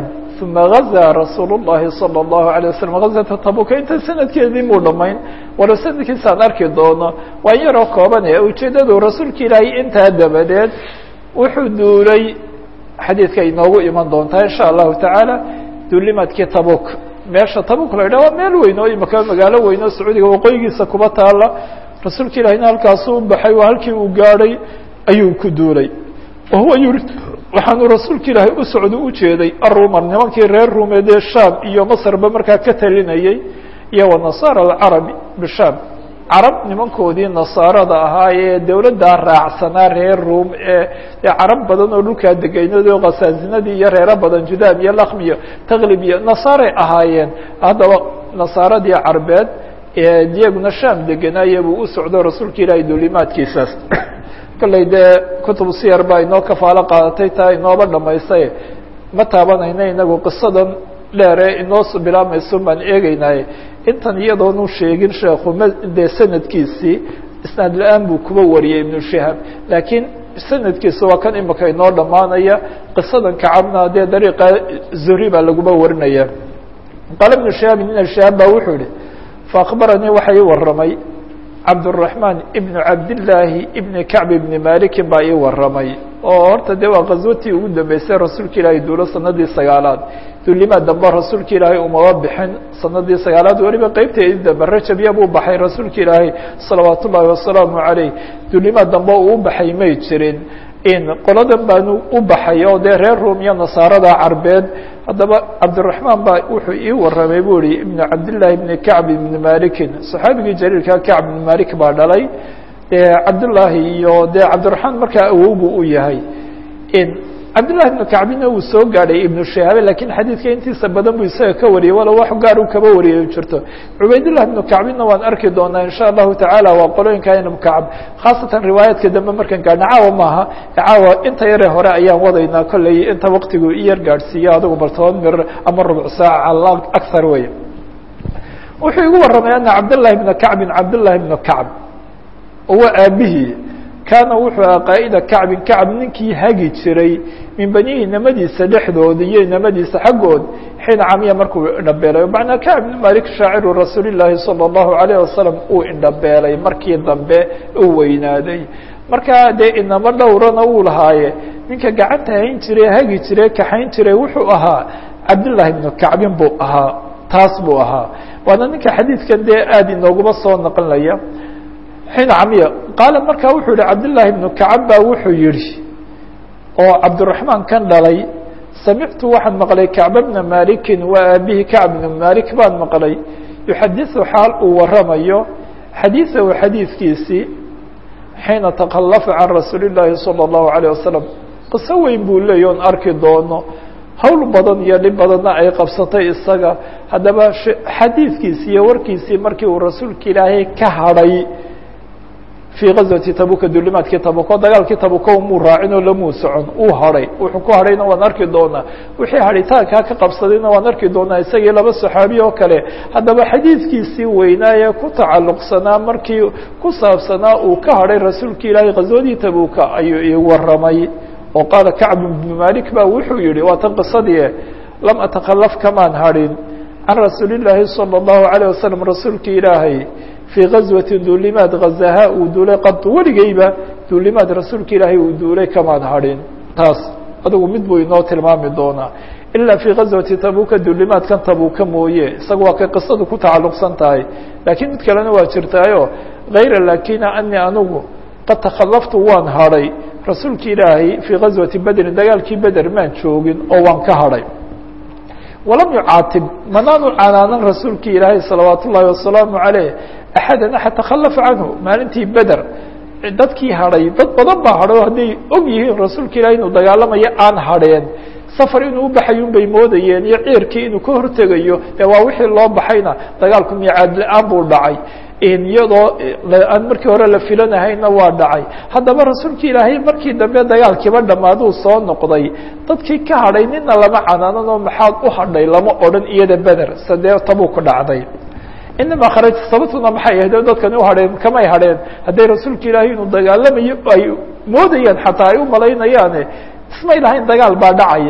uma gazaa rasuul الlahi salى الlahu عalيه waslm gazata tabuka inta sanadkeedii muu dhamayn walo sanadkiisaan arki doono waa yaroo kooban e ujeedadu rasuulka ilaahay intaa dabadeed wuxuu duulay xadiidka inoogu iman doontaa in sha allahu tacaala duulimadkii tabuk meesha tabuk la yidhah waa meel weyn oo imaka magaalo weyn oo sacuudiga waqooyigiisa kuba taala rasuulka ilahina halkaasuu baxay waa halkii uu gaadhay ayuu ku duulay wahuwa yurid waxaanu rasuulka ilaahay u socdo ujeeday arumar nimankii reer ruumeedee shaam iyo masrba markaa ka talinayey iyo wanasaara alcarabi bishaam carab nimankoodii nasaarada ahaa ee dowladdaa raacsanaa reer ruum ee dee carab badan oo dhulkaa degeynado khasaasinadii iyo reero badan judaam iyo lakm iyo taklib iyo nasaaray ahaayeen haddaba nasaaradii carbeed iyaguna shaam degenaaye buu u socdo rasuulka ilaahay duulimaadkiisaas kolley dee kutub siyar baa inoo kafaalo qaadatay taa inooba dhamaystay ma taabanayna inagu qisadan dheere inoo bilaamayso baan eegeynaaye intan iyadoonu sheegin sheekhu m dee sanadkiisii isnaad la-aan buu kuba wariyay ibnu shihaab laakiin sanadkiisa waa kan imika inoo dhammaanaya qisadan kacabna dee dariiqa zuhri baa laguba warinaya qaala ibnu shihaab ibn shihaab baa wuxuu yihi faakbaranii waxa ii waramay cabdالرaحman ibn cabdالlaahi ibn kacb ibni malikin baa ii waramay oo horta dee waa qaswatii ugu dambeysay rasuulka ilaahay duulo sanadii sagaalaad duulimaa dambe rasuulka ilaahay umaba bixin sanadii sagaalaad weliba qeybteedii dambe rajabya buu baxay rasuulka ilaahay salawaat ullaahi wasalaamu عaleyh duulimaa dambe uu baxay may jirin in qoladan baanu u baxay oo dee reer ruum iyo nasaarada carbeed haddaba cabdiraحmaan baa wuxuu ii waramay bu ihi ibn cabdالlahi ibn kacb ibni malikin صaxaabigii jaliilka kacb ibn malik baa dhalay dee cabdالlahi iyo dee cabdiraحmaan markaa awowgu u yahay cabdالlahi ibnu kacbina uu soo gaadhay ibnu shihaabe lakiin xadiidka intiisa badan buu isaga ka wariyay walo wax gaar u kaba wariyay jirto cubaydالlah ibnu kacbina waan arki doonaa in sha allahu tacaala waa qolooyinka ibnu kacb khaasatan riwaayaadka dambe markaan gaadhna caawa maaha caawa inta yare hore ayaan wadaynaa kolley inta waktigu i yar gaadhsiiyo adigu bal toban mir ama rubuc saaca al akar wey wuxuu igu waramay ana cabdالlahi ibna kacbin cabdالlahi ibnu kacb uwa aabihii kaana wuxuu aha qaa'ida kacbin kacb ninkii hagi jiray min banihi inamadiisa dhexdooda iyo inamadiisa xaggood xiina camiya markuu indhabeelay macnaa kacb ibn malik shaaciru rasuuli llaahi salى اllahu alayh wasalam uu indhabeelay markii dambe uu weynaaday markaa dee inamo dhowrana uu lahaaye ninka gacanta hayn jiray hagi jiray kaxayn jiray wuxuu ahaa cabdالlahi ibnu kacbin buu ahaa taas buu ahaa waana ninka xadiidkan dee aada inooguma soo naqlinaya xiina camiya qaala markaa wuxuu yihi cabdالlahi ibnu kacab baa wuxuu yihi oo cabdiraحmaan kan dhalay samictu waxaan maqlay kacba bna malikin waa aabihi kacb bna malik baan maqlay yuxadiثu xaal uu waramayo xadiiثahu xadiidkiisii xiina takhallafa can rasuuli الlahi salى الlahu عalيه wasalam qiso weyn buu leeya on arki doono hawl badan iyo dhib badanna ay qabsatay isaga haddaba xadiidkiisi iyo warkiisii markii uu rasuulka ilaahay ka hadhay fii gazwati tabuka duulimaadkii tabuko dagaalkii tabuko muu raacin oo lamuu socon uu hadhay wuxuu ku hadhayna waan arki doonaa wixii hadhitaankaa ka qabsadayna waan arki doonaa isagii laba saxaabi oo kale haddaba xadiidkiisii weynaaye ku tacalluqsanaa markii ku saabsanaa uu ka hadhay rasuulka ilaahay ghazwadii tabuka ayuu ii waramay oo qaala kacb ibnu malik ba wuxuu yihi waa tan qisadii lam atakhalaf kamaan hadhin can rasuuli llaahi salى الlahu عalيه wasalam rasuulka ilaahay fii gazwati duulimaad gazaha uu duulay qad weligeyba duulimaad rasuulka ilaahay uu duulay kamaan hadhin taas adigu mid buu inoo tilmaami doonaa ilaa fii gazwati tabuka duulimaadkan tabuka mooye isaga waa kay qisadu ku tacalluqsan tahay laakiin mid kalena waa jirtaayo hayra lakina ani anigu qad takhallaftu waan hadhay rasuulka ilaahay fii gazwati bedrin dagaalkii beder maan joogin oo waan ka hadhay walam yucaatib manaanu canaanan rasuulka ilaahay salawaat ullaahi wasalaamu عaleyh axada axad takhalafa canhu maalintii beder dadkii hadhay dad badan baa hadhay oo hadday og yihiin rasuulka ilahay inuu dagaalamayo aan hadheen safar inuu ubaxay un bay moodayeen iyo ciirkii inuu ka hortegayo dee waa wixii loo baxayna dagaalku miicaad la-aan buu dhacay iyadoo aan markii hore la filanahayna waa dhacay haddaba rasuulka ilaahay markii dambe dagaalkiiba dhammaaduu soo noqday dadkii ka hadhay nina lama canaanan oo maxaad u hadhay lama odhan iyada beder sadee tabuu ku dhacday inama kharaj sababtuna maxay ahayd dadkani u hadheen kamay hadheen hadday rasuulka ilaahay inuu dagaalamayo ay moodayaan xataa ay u malaynayaane ismay lahayn dagaal baa dhacaya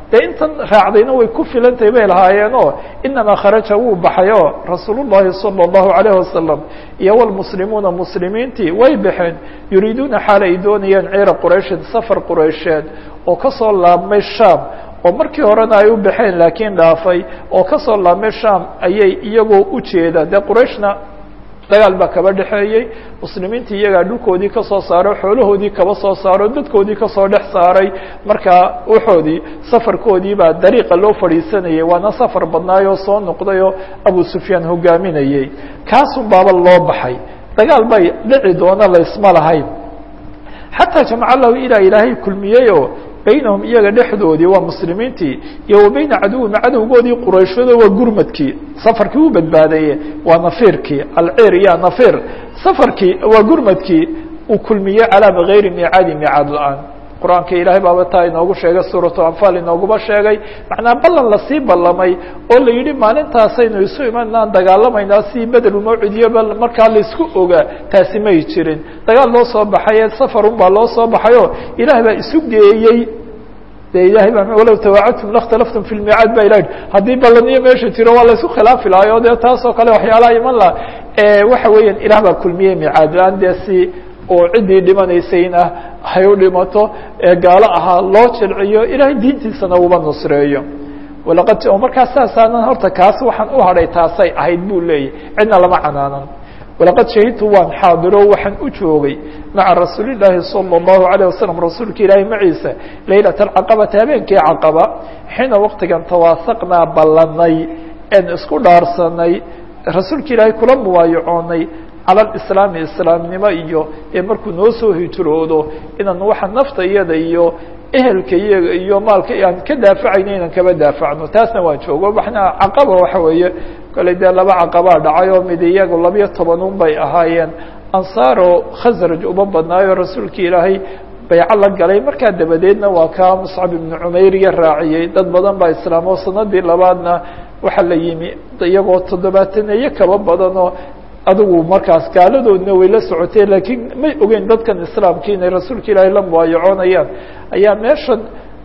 dee intan raacdayna way ku filantahay bay lahaayeenoo inamaa kharaja wuu baxay oo rasuul الlahi salى الlahu عalيه wasalam iyo wlmuslimuuna muslimiintii way baxeen yuriiduuna xaal ay doonayaan ciira qurayshin safar quraysheed oo kasoo laabmay sham oo markii horena ay u baxeen laakiin dhaafay oo kasoo laabmay sham ayay iyagoo ujeeda dee qurayshna dagaal baa kaba dhexeeyey muslimiintii iyagaa dhulkoodii kasoo saaray xoolahoodii kaba soo saaro dadkoodii kasoo dhex saaray markaa waxoodii safarkoodii baa dariiqa loo fadhiisanayay waana safar badnaayoo soo noqdayoo abu sufyaan hogaaminayey kaasun baaba loo baxay dagaal bay dhici doona laysma lahayn xataa jamca lahu ilaa ilaahay kulmiyeyoo baynahum iyaga dhexdoodii waa muslimiintii iyo wa bayna caduwihim cadowgoodii qurayshado waa gurmadkii safarkii u badbaadaye waa nafiirkii alcir iyo nafir safarkii waa gurmadkii uu kulmiyey calaa bigayri miicaadi miicaad la-aan qur-aanka ilaahay baaba taa inoogu sheegay suuratu anfaal inooguma sheegay macnaa ballan lasii ballamay oo la yidhi maalintaasaynu isu imanaan dagaalamaynaa si bedelumawcidiyo bal markaa laisku ogaa taasi may jirin dagaal loo soo baxay safarun baa loo soo baxayoo ilaah baa isu geeyey de ilahay baa walow tawaacadtum lakhtalaftum fi lmiicaad ba ilah haddii ballaniyo meesha jiro waa laysku khilaafi lahay o dee taasoo kale waxyaalaha iman laha waxa weeyaan ilaah baa kulmiyey miicaad la-aan dee si oo ciddii dhimanaysayna hay u dhimato ee gaalo ahaa loo jilciyo ilaahay diintiisana uba nusreeyo walaqad markaa saasaanan horta kaas waxaan u hadhay taasay ahayd buu leeyahy cidna lama canaanan walaqad shahidtu waan xaadiro waxaan u joogay maca rasuuli llaahi salى الlahu عalيه wasalam rasuulka ilaahay maciisa laylat alcaqabati habeenkii caqaba xiina waqtigan tawaasaqnaa ballanay en isku dhaarsanay rasuulka ilaahay kula muwaayacoonay cala alislaami islaamnimo iyo ee markuu noo soo hijroodo inaan waxa nafta iyada iyo ehelka iyaga iyo maalka aan ka daafacayno inaan kaba daafacno taasna waan joogo waxna caqaba waxa weeye kale dee laba caqabaa dhacay oo mid iyagu labiyo tobanun bay ahaayeen ansaar oo khasraj uma badnaayo rasuulka ilaahay bayco la galay markaa dabadeedna waa kaa muscab ibnu cumayriya raaciyey dad badan baa islaamo sanadii labaadna waxaa la yimi iyagoo toddobaataneeye kaba badanoo adigu markaas gaaladoodna way la socotee laakiin may ogeyn dadkan islaamki inay rasuulka ilaahay la muwaayacoonayaan ayaa meeshan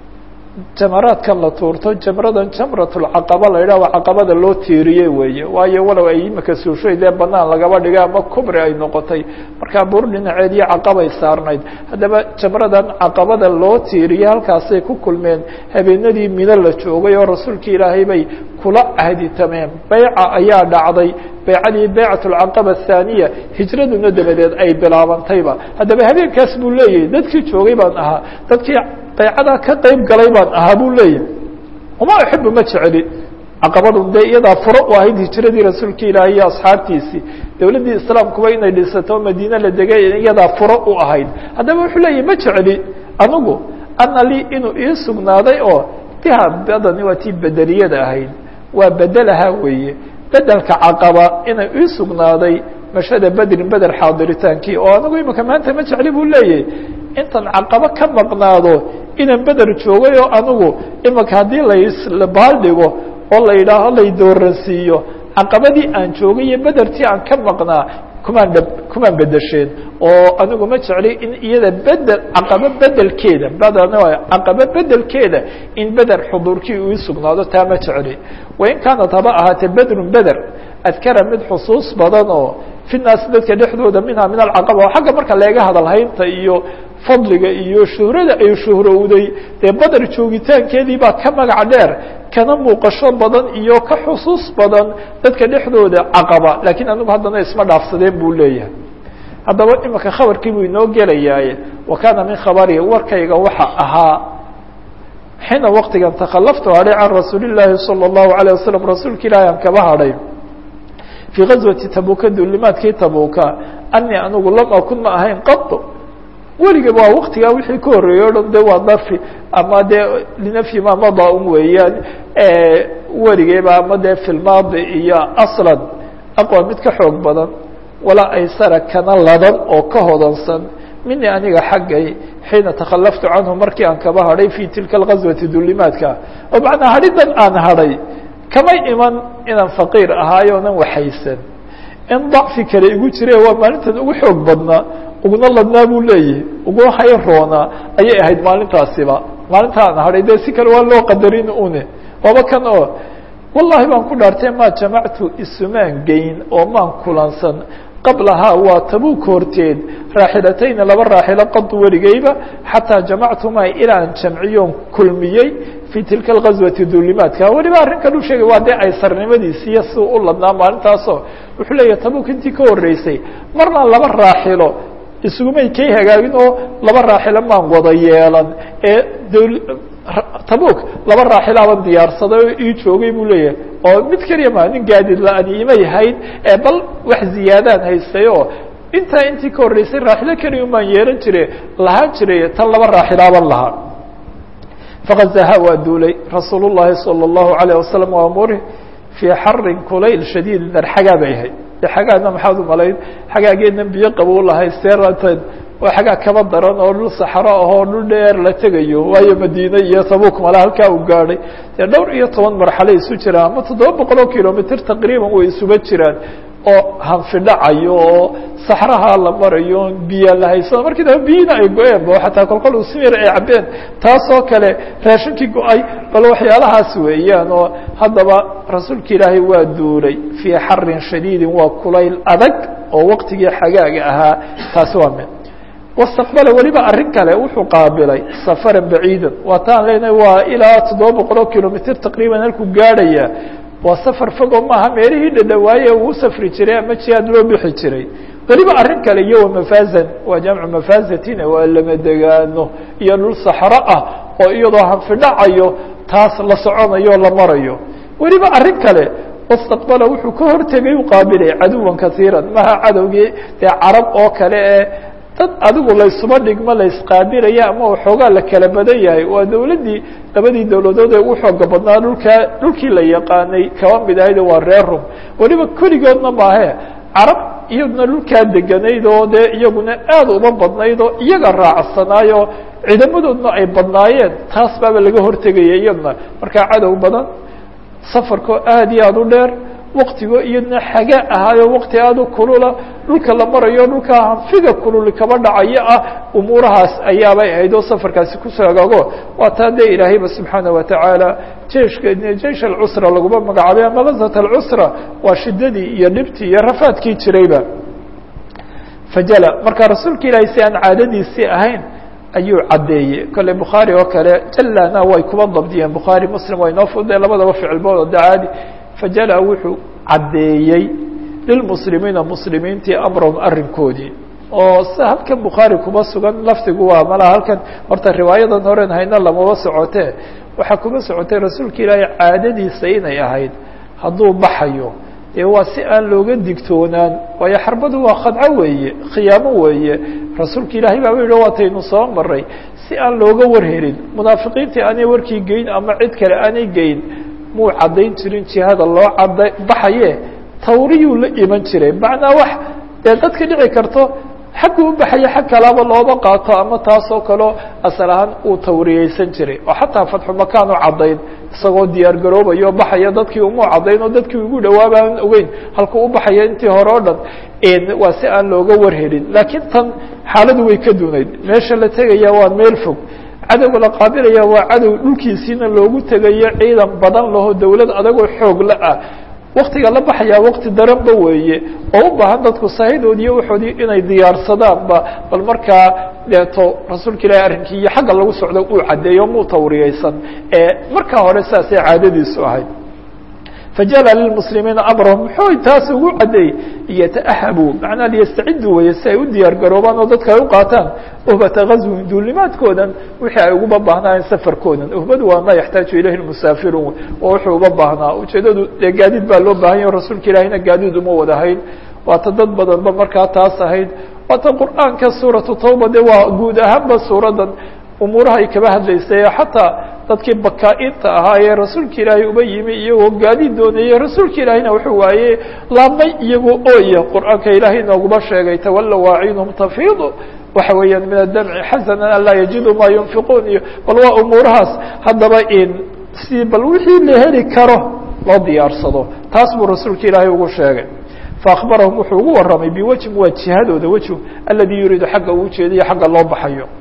jamaraadkan la tuurto jamradan jamratulcaqaba la yidhah waa caqabada loo tiiriyey weeye waayo walow ay imika suushay dee banaan lagaba dhigay ama kubri ay noqotay markaa buur dhinaceed iyo caqabay saarnayd haddaba jamradan caqabada loo tiiriyey halkaasay ku kulmeen habeenadii mino la joogay oo rasuulka ilaahay bay kula ahditameen beyca ayaa dhacday beycadii beycat alcaqaba athaaniya hijraduna dabadeed ay bilaabantayba haddaba habeenkaas buu leeyahay dadkii joogay baan ahaa dadkii baycadaa ka qeyb galay baan ahaa buu leeyahay uma uxibu ma jeceli caqabadun dee iyadaa furo u ahayd hijiradii rasuulka ilaahay iyo asxaabtiisii dowladdii islaamkuba inay dhisato madiine la degay iyadaa furo u ahayd haddaba wuxuu leeyahy ma jeceli anigu ana lii inuu ii sugnaaday oo biha badani waa tii bedeliyada ahayd waa bedelaha weeye bedelka caqaba inay ii sugnaaday mashada bedrin beder xaadiritaankii oo anigu imika maanta ma jecli buu leeyahay intan caqabo ka maqnaado inaan beder joogay oo anigu imika haddii labaaldhigo oo la yidhaaho lay dooransiiyo caqabadii aan joogay iyo bedertii aan ka maqnaa kumaan dhab kumaan bedesheen oo anigu ma jecli in iyada bedel caqabo bedelkeeda badan caqabo bedelkeeda in beder xuduurkii uu sugnaado taa ma jecli wain kaanat haba ahaatee bedrun beder adkara mid xusuus badan oo fi naasi dadka dhexdooda minha min alcaqaba oo xagga marka leega hadalhaynta iyo fadliga iyo shuhrada ay shuhrowday dee beder joogitaankeedii baa ka magac dheer kana muuqasho badan iyo ka xusuus badan dadka dhexdooda caqaba lakiin anigu haddana isma dhaafsadeen buu leeyahay haddaba imika khabarkii buu inoo gelayaaye wa kaana min khabari warkayga waxa ahaa xiina waqtigan takalaftu hadhay can rasuuli llaahi salى الlahu عalيه wasalam rasuulka ilaahi aan kaba hadhay fii gazwati tabuka dulimaadkii tabuka anii anigu lam akun ma ahayn qad weligaba waa waktigaa wixii ka horreeyey o dhan de waa darfi ama dee linafyi ma mada un weeyaan weligeyba ama dee filmaadi iyo aslan aqwa mid ka xoog badan walaa aysara kana ladan oo ka hodansan mini aniga xaggay xiina takalaftu canhu markii aan kaba hadhay fi tilka algazwati dulimaadka oo macnaa hadhidan aan hadhay kamay iman inaan faqiir ahaayo onan waxaysan in dacfi kale igu jire waa maalintan ugu xoog badnaa uguna ladnaa buu leeyahay uguna hay roonaa ayay ahayd maalintaasiba maalintaan hadhay dee si kale waa loo qadarin une waaba kan oo wallahi baan ku dhaartay maa jamactu isumaan geyn oo maan kulansan qablahaa waa tabuuk horteed raaxilatayni laba raaxilo qadu weligeyba xataa jamactumaa ilaan jamciyoon kulmiyey fii tilka alghaswati duulimaadka weliba arrinkan u sheegay waa dee aysarnimadiisiiyo si u ladnaa maalintaasoo wuxuu leeyahay tabuuk intii ka horreysay marna laba raaxilo isugumay kay hagaagin oo laba raaxilo maan wada yeelan ee tabuuk laba raaxilaaban diyaarsaday oo ii joogay buu leeyahay oo mid keliya maa nin gaadiid la-ani imay hayd ee bal wax ziyaadaan haystay oo intaa intii ka horreysay raaxilo keliya umaan yeelan jire lahaan jiray tan laba raaxilaaban lahaa fakazaha waa duulay rasuul الlahi salى الlahu عalيه wasalam waa muri fii xarin kulayl shadiid dar xagaa bay ahayd xagaana maxaad u malayn xagaageedna biyo qabow lahay seerateed waa xagaa kaba daran oo dhul saxro ahoo dhul dheer la tegayo waayo madiine iyo tabuuk mala halkaa uu gaadhay dee dhowr iyo toban marxale isu jiraan ama toddoba boqol oo kilomitr taqriiban way isuga jiraan oo hanfidhacayo oo saxraha la marayo biyo la haysano markii dambe biyina ay go-een bo xataa kolkol usimir ay cabeen taasoo kale raashinkii go-ay bal waxyaalahaas weeyaan oo haddaba rasuulka ilaahay waa duulay fii xarin shadiidin waa kulayl adag oo waqtigii xagaaga ahaa taasi waa mid wastaqbala weliba arrin kale wuxuu qaabilay safaran baciidan waa taan leenahay waa ilaa toddoba boqol oo kilomitr taqriiban halkuu gaadhaya waa safar fogo maaha meelihii dhadhawaaye uu safri jiray ama jihaad loo bixi jiray weliba arrin kale iyo wamafazan waa jamcu mafazatina waa lama degaano iyo dhul saxro ah oo iyadoo hanfidhacayo taas la soconayo la marayo weliba arrin kale wastaqbala wuxuu ka hortegay u qaabilay caduwan kaiiran maha cadowgii dee carab oo kale ee dad adigu laysuba dhigmo laysqaabilaya ama waxoogaa la kala badan yahay waa dawladdii labadii dawladood ee ugu xooga badnaa dhulkaa dhulkii la yaqaanay kaba mid ahayd waa reer rum weliba keligoodna maahe carab iyaduna dhulkaa deganayd oo dee iyaguna aad uma badnayd oo iyaga raacsanaayo ciidamadoodna ay badnaayeen taas baaba laga hortegaya iyaduna markaa cadow badan safarkoo aad iyo aad u dheer waktigo iyadna xaga ahaayo wakti aad u kulula dhulka la marayo dhulkaa hanfiga kululi kaba dhacayo ah umuurahaas ayaabay ahayd oo safarkaasi kusoo hagaago waa taa dee ilaahayba subxaana watacaala jeiska jeish alcusra laguma magacaabay ama lazat alcusra waa shidadii iyo dhibtii iyo rafaadkii jirayba fajala marka rasuulka ilaahay si aan caadadiisii ahayn ayuu caddeeyey kolley bukhaari oo kale jalana way kuba dabdiyeen bukhaari muslim waa inoo fuday labadaba ficilbooda de caadi fajala wuxuu caddeeyey lilmuslimiina muslimiintii amrahum arrinkoodii oo si halkan bukhaari kuma sugan lafdigu waa malaha halkan horta riwaayadan horen hayna lamaba socotee waxaa kuma socotay rasuulka ilaahay caadadiisa inay ahayd hadduu baxayo dee waa si aan looga digtoonaan waayo xarbadu waa khadco weeye khiyaamo weeye rasuulka ilaahay baaba yidhi waataynu soo maray si aan looga warhelin munaafiqiintii aanay warkii geyn ama cid kale aanay geyn muu caddayn jirin jihada loo cadda baxaye tawriyuu la iman jiray macnaa wax dee dadka dhici karto xagguu u baxaya xag kalaaba looba qaato ama taasoo kaleo asal ahaan uu tawriyeysan jiray oo xataa fatxu makaanu caddayn isagoo diyaar garoobayo o baxaya dadkii umuu caddayn oo dadkii ugu dhawaaba aan ogeyn halkuu u baxaya intii hore o dhan waa si aan looga warhelin laakiin tan xaaladu way ka dunayd meesha la tegaya waa meel fog cadowga la qaabilaya waa cadow dhulkiisiina loogu tegayo ciidan badan laho dawlad adagoo xoog la ah waktiga la baxayaa wakti daranba weeye oo u baahan dadku sahidoodi iyo waxoodii inay diyaarsadaanba bal markaa deeto rasuulka ilahi arrinkii iyo xagga lagu socdo uu caddeeyo muu tawriyeysan ee markaa hore saasay caadadiisu ahayd fajala lilmuslimiina amrahum muxuu taas ugu caddeeyey yata'ahabuu macnaa liyastaciduu weye si ay u diyaar garoobaan oo dadka ay u qaataan uhbata gazwin duulimaadkoodan wixii ay uguba baahnaayeen safarkoodan uhbadu waa ma yaxtaaju ilayhi lmusaafiruun oo wuxuu uba baahnaa ujeedadu dee gaadiid baa loo baahan yaho rasuulka ilaahina gaadiid uma wadahayn waata dad badanba markaa taas ahayd waata qur'aanka suuratu tawba de waa guud ahaanba suuradan umuuraha ay kaba hadlaysay xataa dadkii bakaa-inta ahaa ee rasuulka ilaahay uba yimi iyagoo gaadiid doonayey rasuulka ilaahayna wuxuu waaye laabmay iyagoo ooya qur'aanka ilaahay inooguma sheegay tawalla waacinhum tafiidu waxa weeyaan min adamci xasanan an laa yajidu maa yunfiquun iyo bal waa umuurahaas haddaba in si bal wixii la heli karo loo diyaarsado taas buu rasuulka ilaahay ugu sheegay faakbarahum wuxuu ugu warramay biwajhin waa jihadooda wejhu aladi yuriidu xagga uu ujeedayo xagga loo baxayo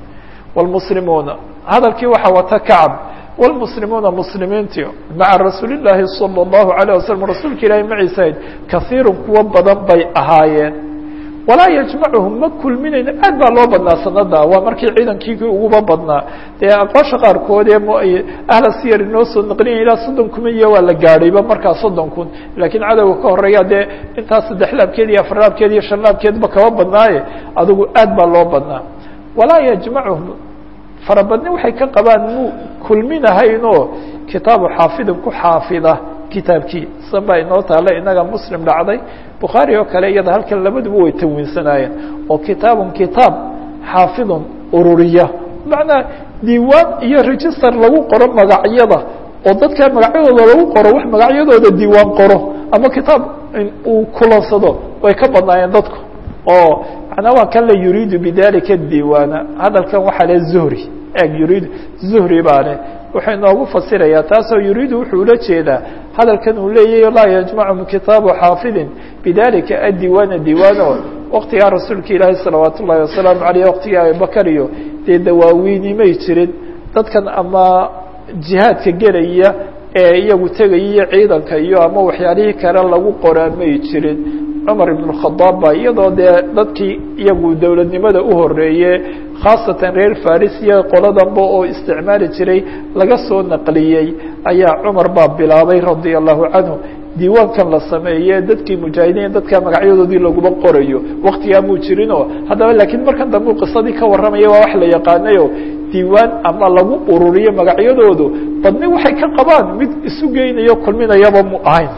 wاlmuslimuuna hadalkii waxaa wata kacb wاlmuslimuuna muslimiintii maca rasuuli llaahi salى الlahu عalيه waslm rasuulka ilaahi maciisahayd kaiiru kuwo badan bay ahaayeen walaa yajmacuhum ma kulminayno aad baa loo badnaa sanada waa markii ciidankii uguba badnaa dee aqoosha qaarkood ee ahla siyar inoo soo naqliya ilaa soddon kun iyo waa la gaadhayba markaa soddon kun laakiin cadowga ka horeeya dee intaas saddex laabkeed iyo afar laabkeed iyo shan laabkeedba kaba badnaaye adigu aad baa loo badnaa walaa yajmacuhum farabadni waxay ka qabaan muu kulminahaynoo kitaabu xaafidin ku xaafida kitaabkii san baa inoo taale inaga muslim dhacday bukhaari oo kale iyada halkan labaduba way tanwiinsanaayeen oo kitaabun kitaab xaafidun ururiya macnaa diiwaan iyo register lagu qoro magacyada oo dadka magacyadooda lagu qoro wax magacyadooda diiwaan qoro ama kitaab uu kulansado way ka badnaayeen dadku oo manaa waa kan la yuriidu bidalika diiwaana hadalkan waxaa le zuhri eg yuriid zuhri baa leh wuxuu inoogu fasirayaa taasoo yuriidu wuxuu ula jeedaa hadalkan uu leeyahy laa yajmachum kitaabu xaafidin bidalika addiiwaana diiwaano waktigaa rasuulka ilaahi salawaat ullahi wasalaamu aleyh waktigii abibakar iyo dee dawaawiinimay jirin dadkan ama jihaadka gelaya ee iyagu tegaya ciidanka iyo ama waxyaalihii kale lagu qoraa may jirin cumar ibn khadaab ba iyadoo dee dadkii iyagu dowladnimada u horeeye khaasatan reer faris iyo qoladanba oo isticmaali jiray laga soo naqliyey ayaa cumar baa bilaabay radia allahu canhu diiwaankan la sameeye dadkii mujaahidiin dadka magacyadoodii laguma qorayo waktigaa muu jirinoo haddaba laakiin markan dambe qisadii ka warramaya waa wax la yaqaanayo diiwaan ama lagu ururiyo magacyadoodu badni waxay ka qabaan mid isu geynayo kulminayaba mu ahayn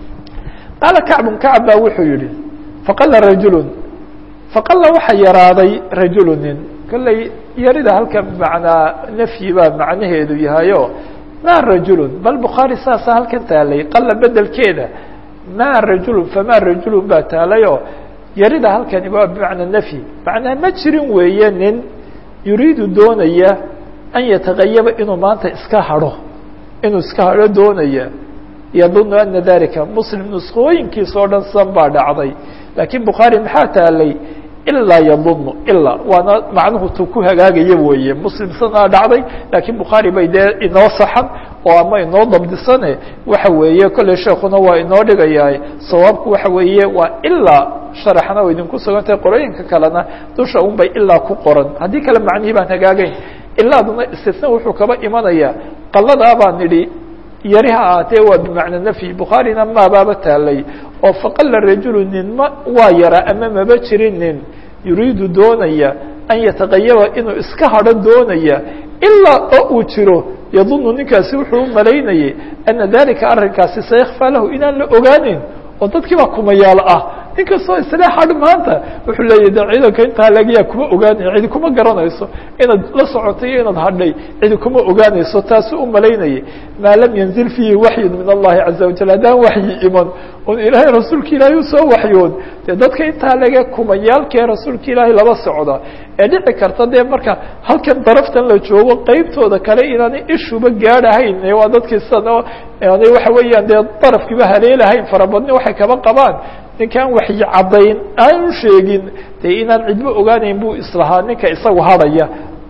qaala kacbun kacb baa wuxuu yihi faqala rajulu faqala waxa yaraaday rajulu nin kolley yarida halkan macnaa nafyi baa macnaheedu yahayo ma rajulun bal bukhaari saasa halkan taalay qala bedelkeeda ma rajulun fama rajulun baa taalayo yarida halkani waa bimacnaa nafyi macnaa ma jirin weeye nin yuriidu doonaya an yatagayaba inuu maanta iska hadho inuu iska hadho doonaya yadunu ana dalika muslim nuskooyinkiisa oo dhan san baa dhacday laakiin bukhaari maxaa taalay ilaa yadunu ilaa waana macnuhu tu ku hagaagaya weeye muslim sanaa dhacday laakiin bukhaari bay dee inoo saxan oo ama inoo dabdisane waxa weeye kolley sheekuna waa inoo dhigayaa sawaabku waxa weeye waa ilaa sharaxna o idinku sugantahay qorooyinka kalena dusha un bay ilaa ku qoran haddii kale macnihii baan hagaagayn ilaaduna istisna wuxuu kaba imanaya qaladaa baan nidhi yari ha ahaatee waa bimacna nafyi bukhaarina maabaaba taalay oo faqala rajulu nin ma waa yara ama maba jirin nin yuriidu doonaya an yataqayaba inuu iska hadho doonaya ilaa oo uu jiro yadunu ninkaasi wuxuu u malaynayay ana dalika arrinkaasi sayakfaa lahu inaan la ogaaneyn oo dadkii baa kumayaalo ah ninkastoo isla hadh maanta wuxuu leeyahy de ciidanka intaa lagyaa kuma ogaanay cidi kuma garanayso inaad la socotay iyo inaad hadhay cidi kuma ogaanayso taasu u malaynayay maa lam yanzil fiihi waxyun min allahi caza wajal haddaan waxyi iman oon ilaahay rasuulka ilaahay usoo waxyoon dee dadka intaa laga kumayaalkee rasuulka ilaahay laba socda ee dhici karta dee marka halkan daraftan la joogo qeybtooda kale inaanay ishuba gaadhahayn waa dadkii sidan aanay waxa weeyaan dee darafkiiba haleelahayn farabadni waxay kaba qabaan ninkaan waxyi caddayn aanu sheegin dee inaan cidba ogaanayn buu islahaa ninka isagu hadhaya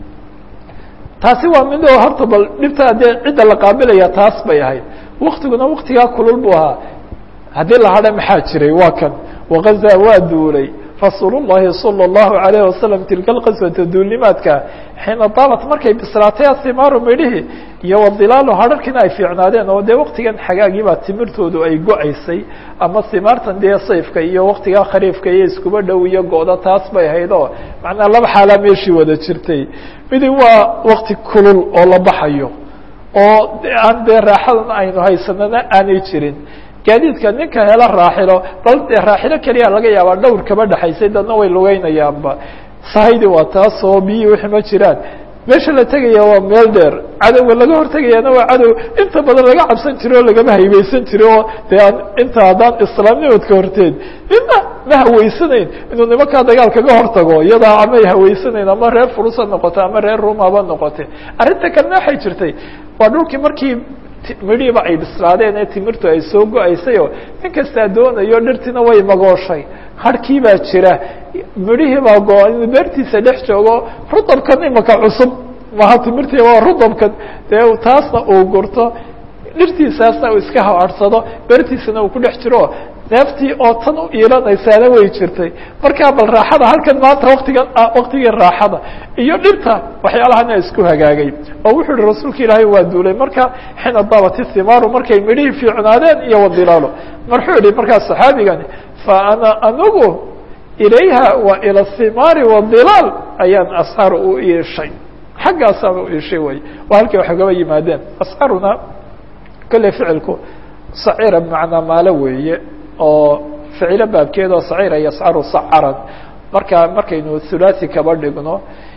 taasi waa mid oo horta bal dhibtaa dee cidda la qaabilaya taas bay ahayd waktiguna waktigaa kulul buu ahaa haddii la hadha maxaa jiray waa kan wagazaa waa duulay rasuul الlahi salى الlahu عalayه wasalam tilka اlqaswata duulnimaadka xiina daabat markay bislaatay asimaaru midhihi iyo wadilaalu hadharkiina ay fiicnaadeen oo dee waktigan xagaagiibaa timirtoodu ay go-aysay ama simaartan dee sayfka iyo waktigaa khariifka iyo iskuba dhow iyo go-da taas bay ahayd oo macnaa laba xaalaa meeshii wada jirtay midi waa wakti kulul oo la baxayo oo aan dee raaxadan aynu haysanana aanay jirin gaadiidka ninka hela raaxilo bal dee raaxilo keliya laga yaabaa dhowr kaba dhexaysay dadna way lugeynayaanba sahaydi waa taas oo biyii wixii ma jiraan meesha la tegaya waa meel dheer cadowga laga hortegayaana waa cadow inta badan laga cabsan jiro o lagama haybeysan jiro oo dee aan inta haddaan islaamnimadka horteed midna ma haweysanayn inuu nimankaa dagaal kaga hortago iyadaa amay haweysanayn ama reer furus ha noqote ama reer rum haba noqote arrinta kalena waxay jirtay waa dhulkii markii midhiiba ay bislaadeen ee timirtu ay soo go-aysayoo nin kastaa doonayo dhirtiina way magooshay harkii baa jira midhihii baa go- inuu beertiisa dhex joogo rudabkan imaka cusub maha timirtii waa rudabkan dee taasna uu gurto dhirtiisaasna uu iska hawaadhsado beertiisana uu ku dhex jiro neeftii oo tan u iilanaysaana way jirtay markaa bal raaxada halkan maanta waktigan waktigii raaxada iyo dhirta waxyaalahana isku hagaagay oo wuxuu yihi rasuulka ilaahay waa duulay marka xina dabati thimaaru markay midhihii fiicnaadeen iyo wadilaalo marxuu yihi markaa saxaabigani fa ana anigu ilayha wa ila thimaari wadilaal ayaan asxaar u iishay xaggaasaan u iishay way waa halkii wax ugaba yimaadeen asxaaruna kolley ficilku sacira bimacnaa maalo weeye oo ficilo baabkeed oo sacira yascaru sacaran marka markaynu thulathi kaba dhigno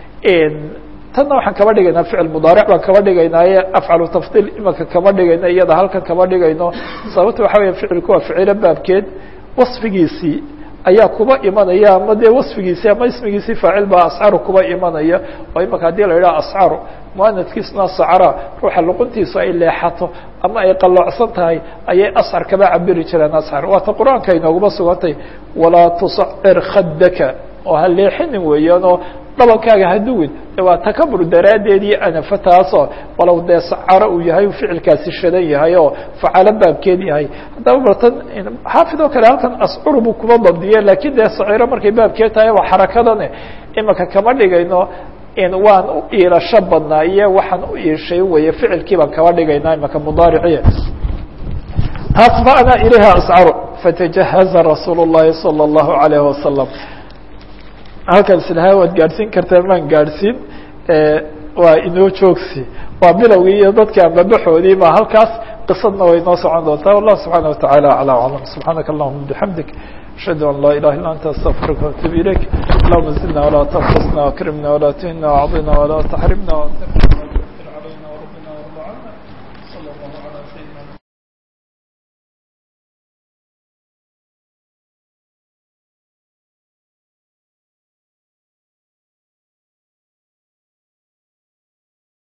tanna waxaan kaba dhigaynaa ficil mudaaric baan kaba dhigaynaaye afcalu tafdiil imaka kaba dhigayno iyada halkan kaba dhigayno sababta waxa weya ficilku waa ficilo baabkeed wasfigiisii ayaa kuba imanaya ama dee wasfigiisii ama ismigiisii faacil baa ascaru kuba imanaya oo imaka haddii la yidhaha ascaru muanadkiisuna sacara ruuxa luquntiisu ay leexato ama ay qalloocsan tahay ayay ascar kaba cabiri jireen ascar waata qur-aanka inooguma sugantay walaa tusacir khadaka oo ha leexinin weeyaanoo dhabankaaga haduwin waa takabur daraaddeed iyo anafa taasoo walow dee sacaro uu yahay uu ficilkaasi shadan yahay oo facalo baabkeed yahay haddaba bartan xaafid oo kale halkan ascur buu kuma dabdiye lakiin dee saciro markay baabkeed tahay waa xarakadane imaka kama dhigayno waan u iilasho badnaa iyo waxaan u iishay weye ficilkii baan kaba dhigaynaa imaka mudaariciya taas fa ana ilayha ascaru fatajahaza rasuul الlahi salى الlahu عalayه wasalam halkan islaha waad gaadhsiin kartaa maan gaadhsiin waa inoo joogsi waa bilowgii iyo dadka ambabaxoodii ba halkaas qisadna way noo socon doontaa wallah subxaana wataعala alى aclam subxaanaka allahuma bixamdik ashhadu an laa ilaha illa anta astaqfiruka waatuub ilayk allahuma zidna walaa tanqusna akrimna walaa tuhina wacdina walaa taxrimna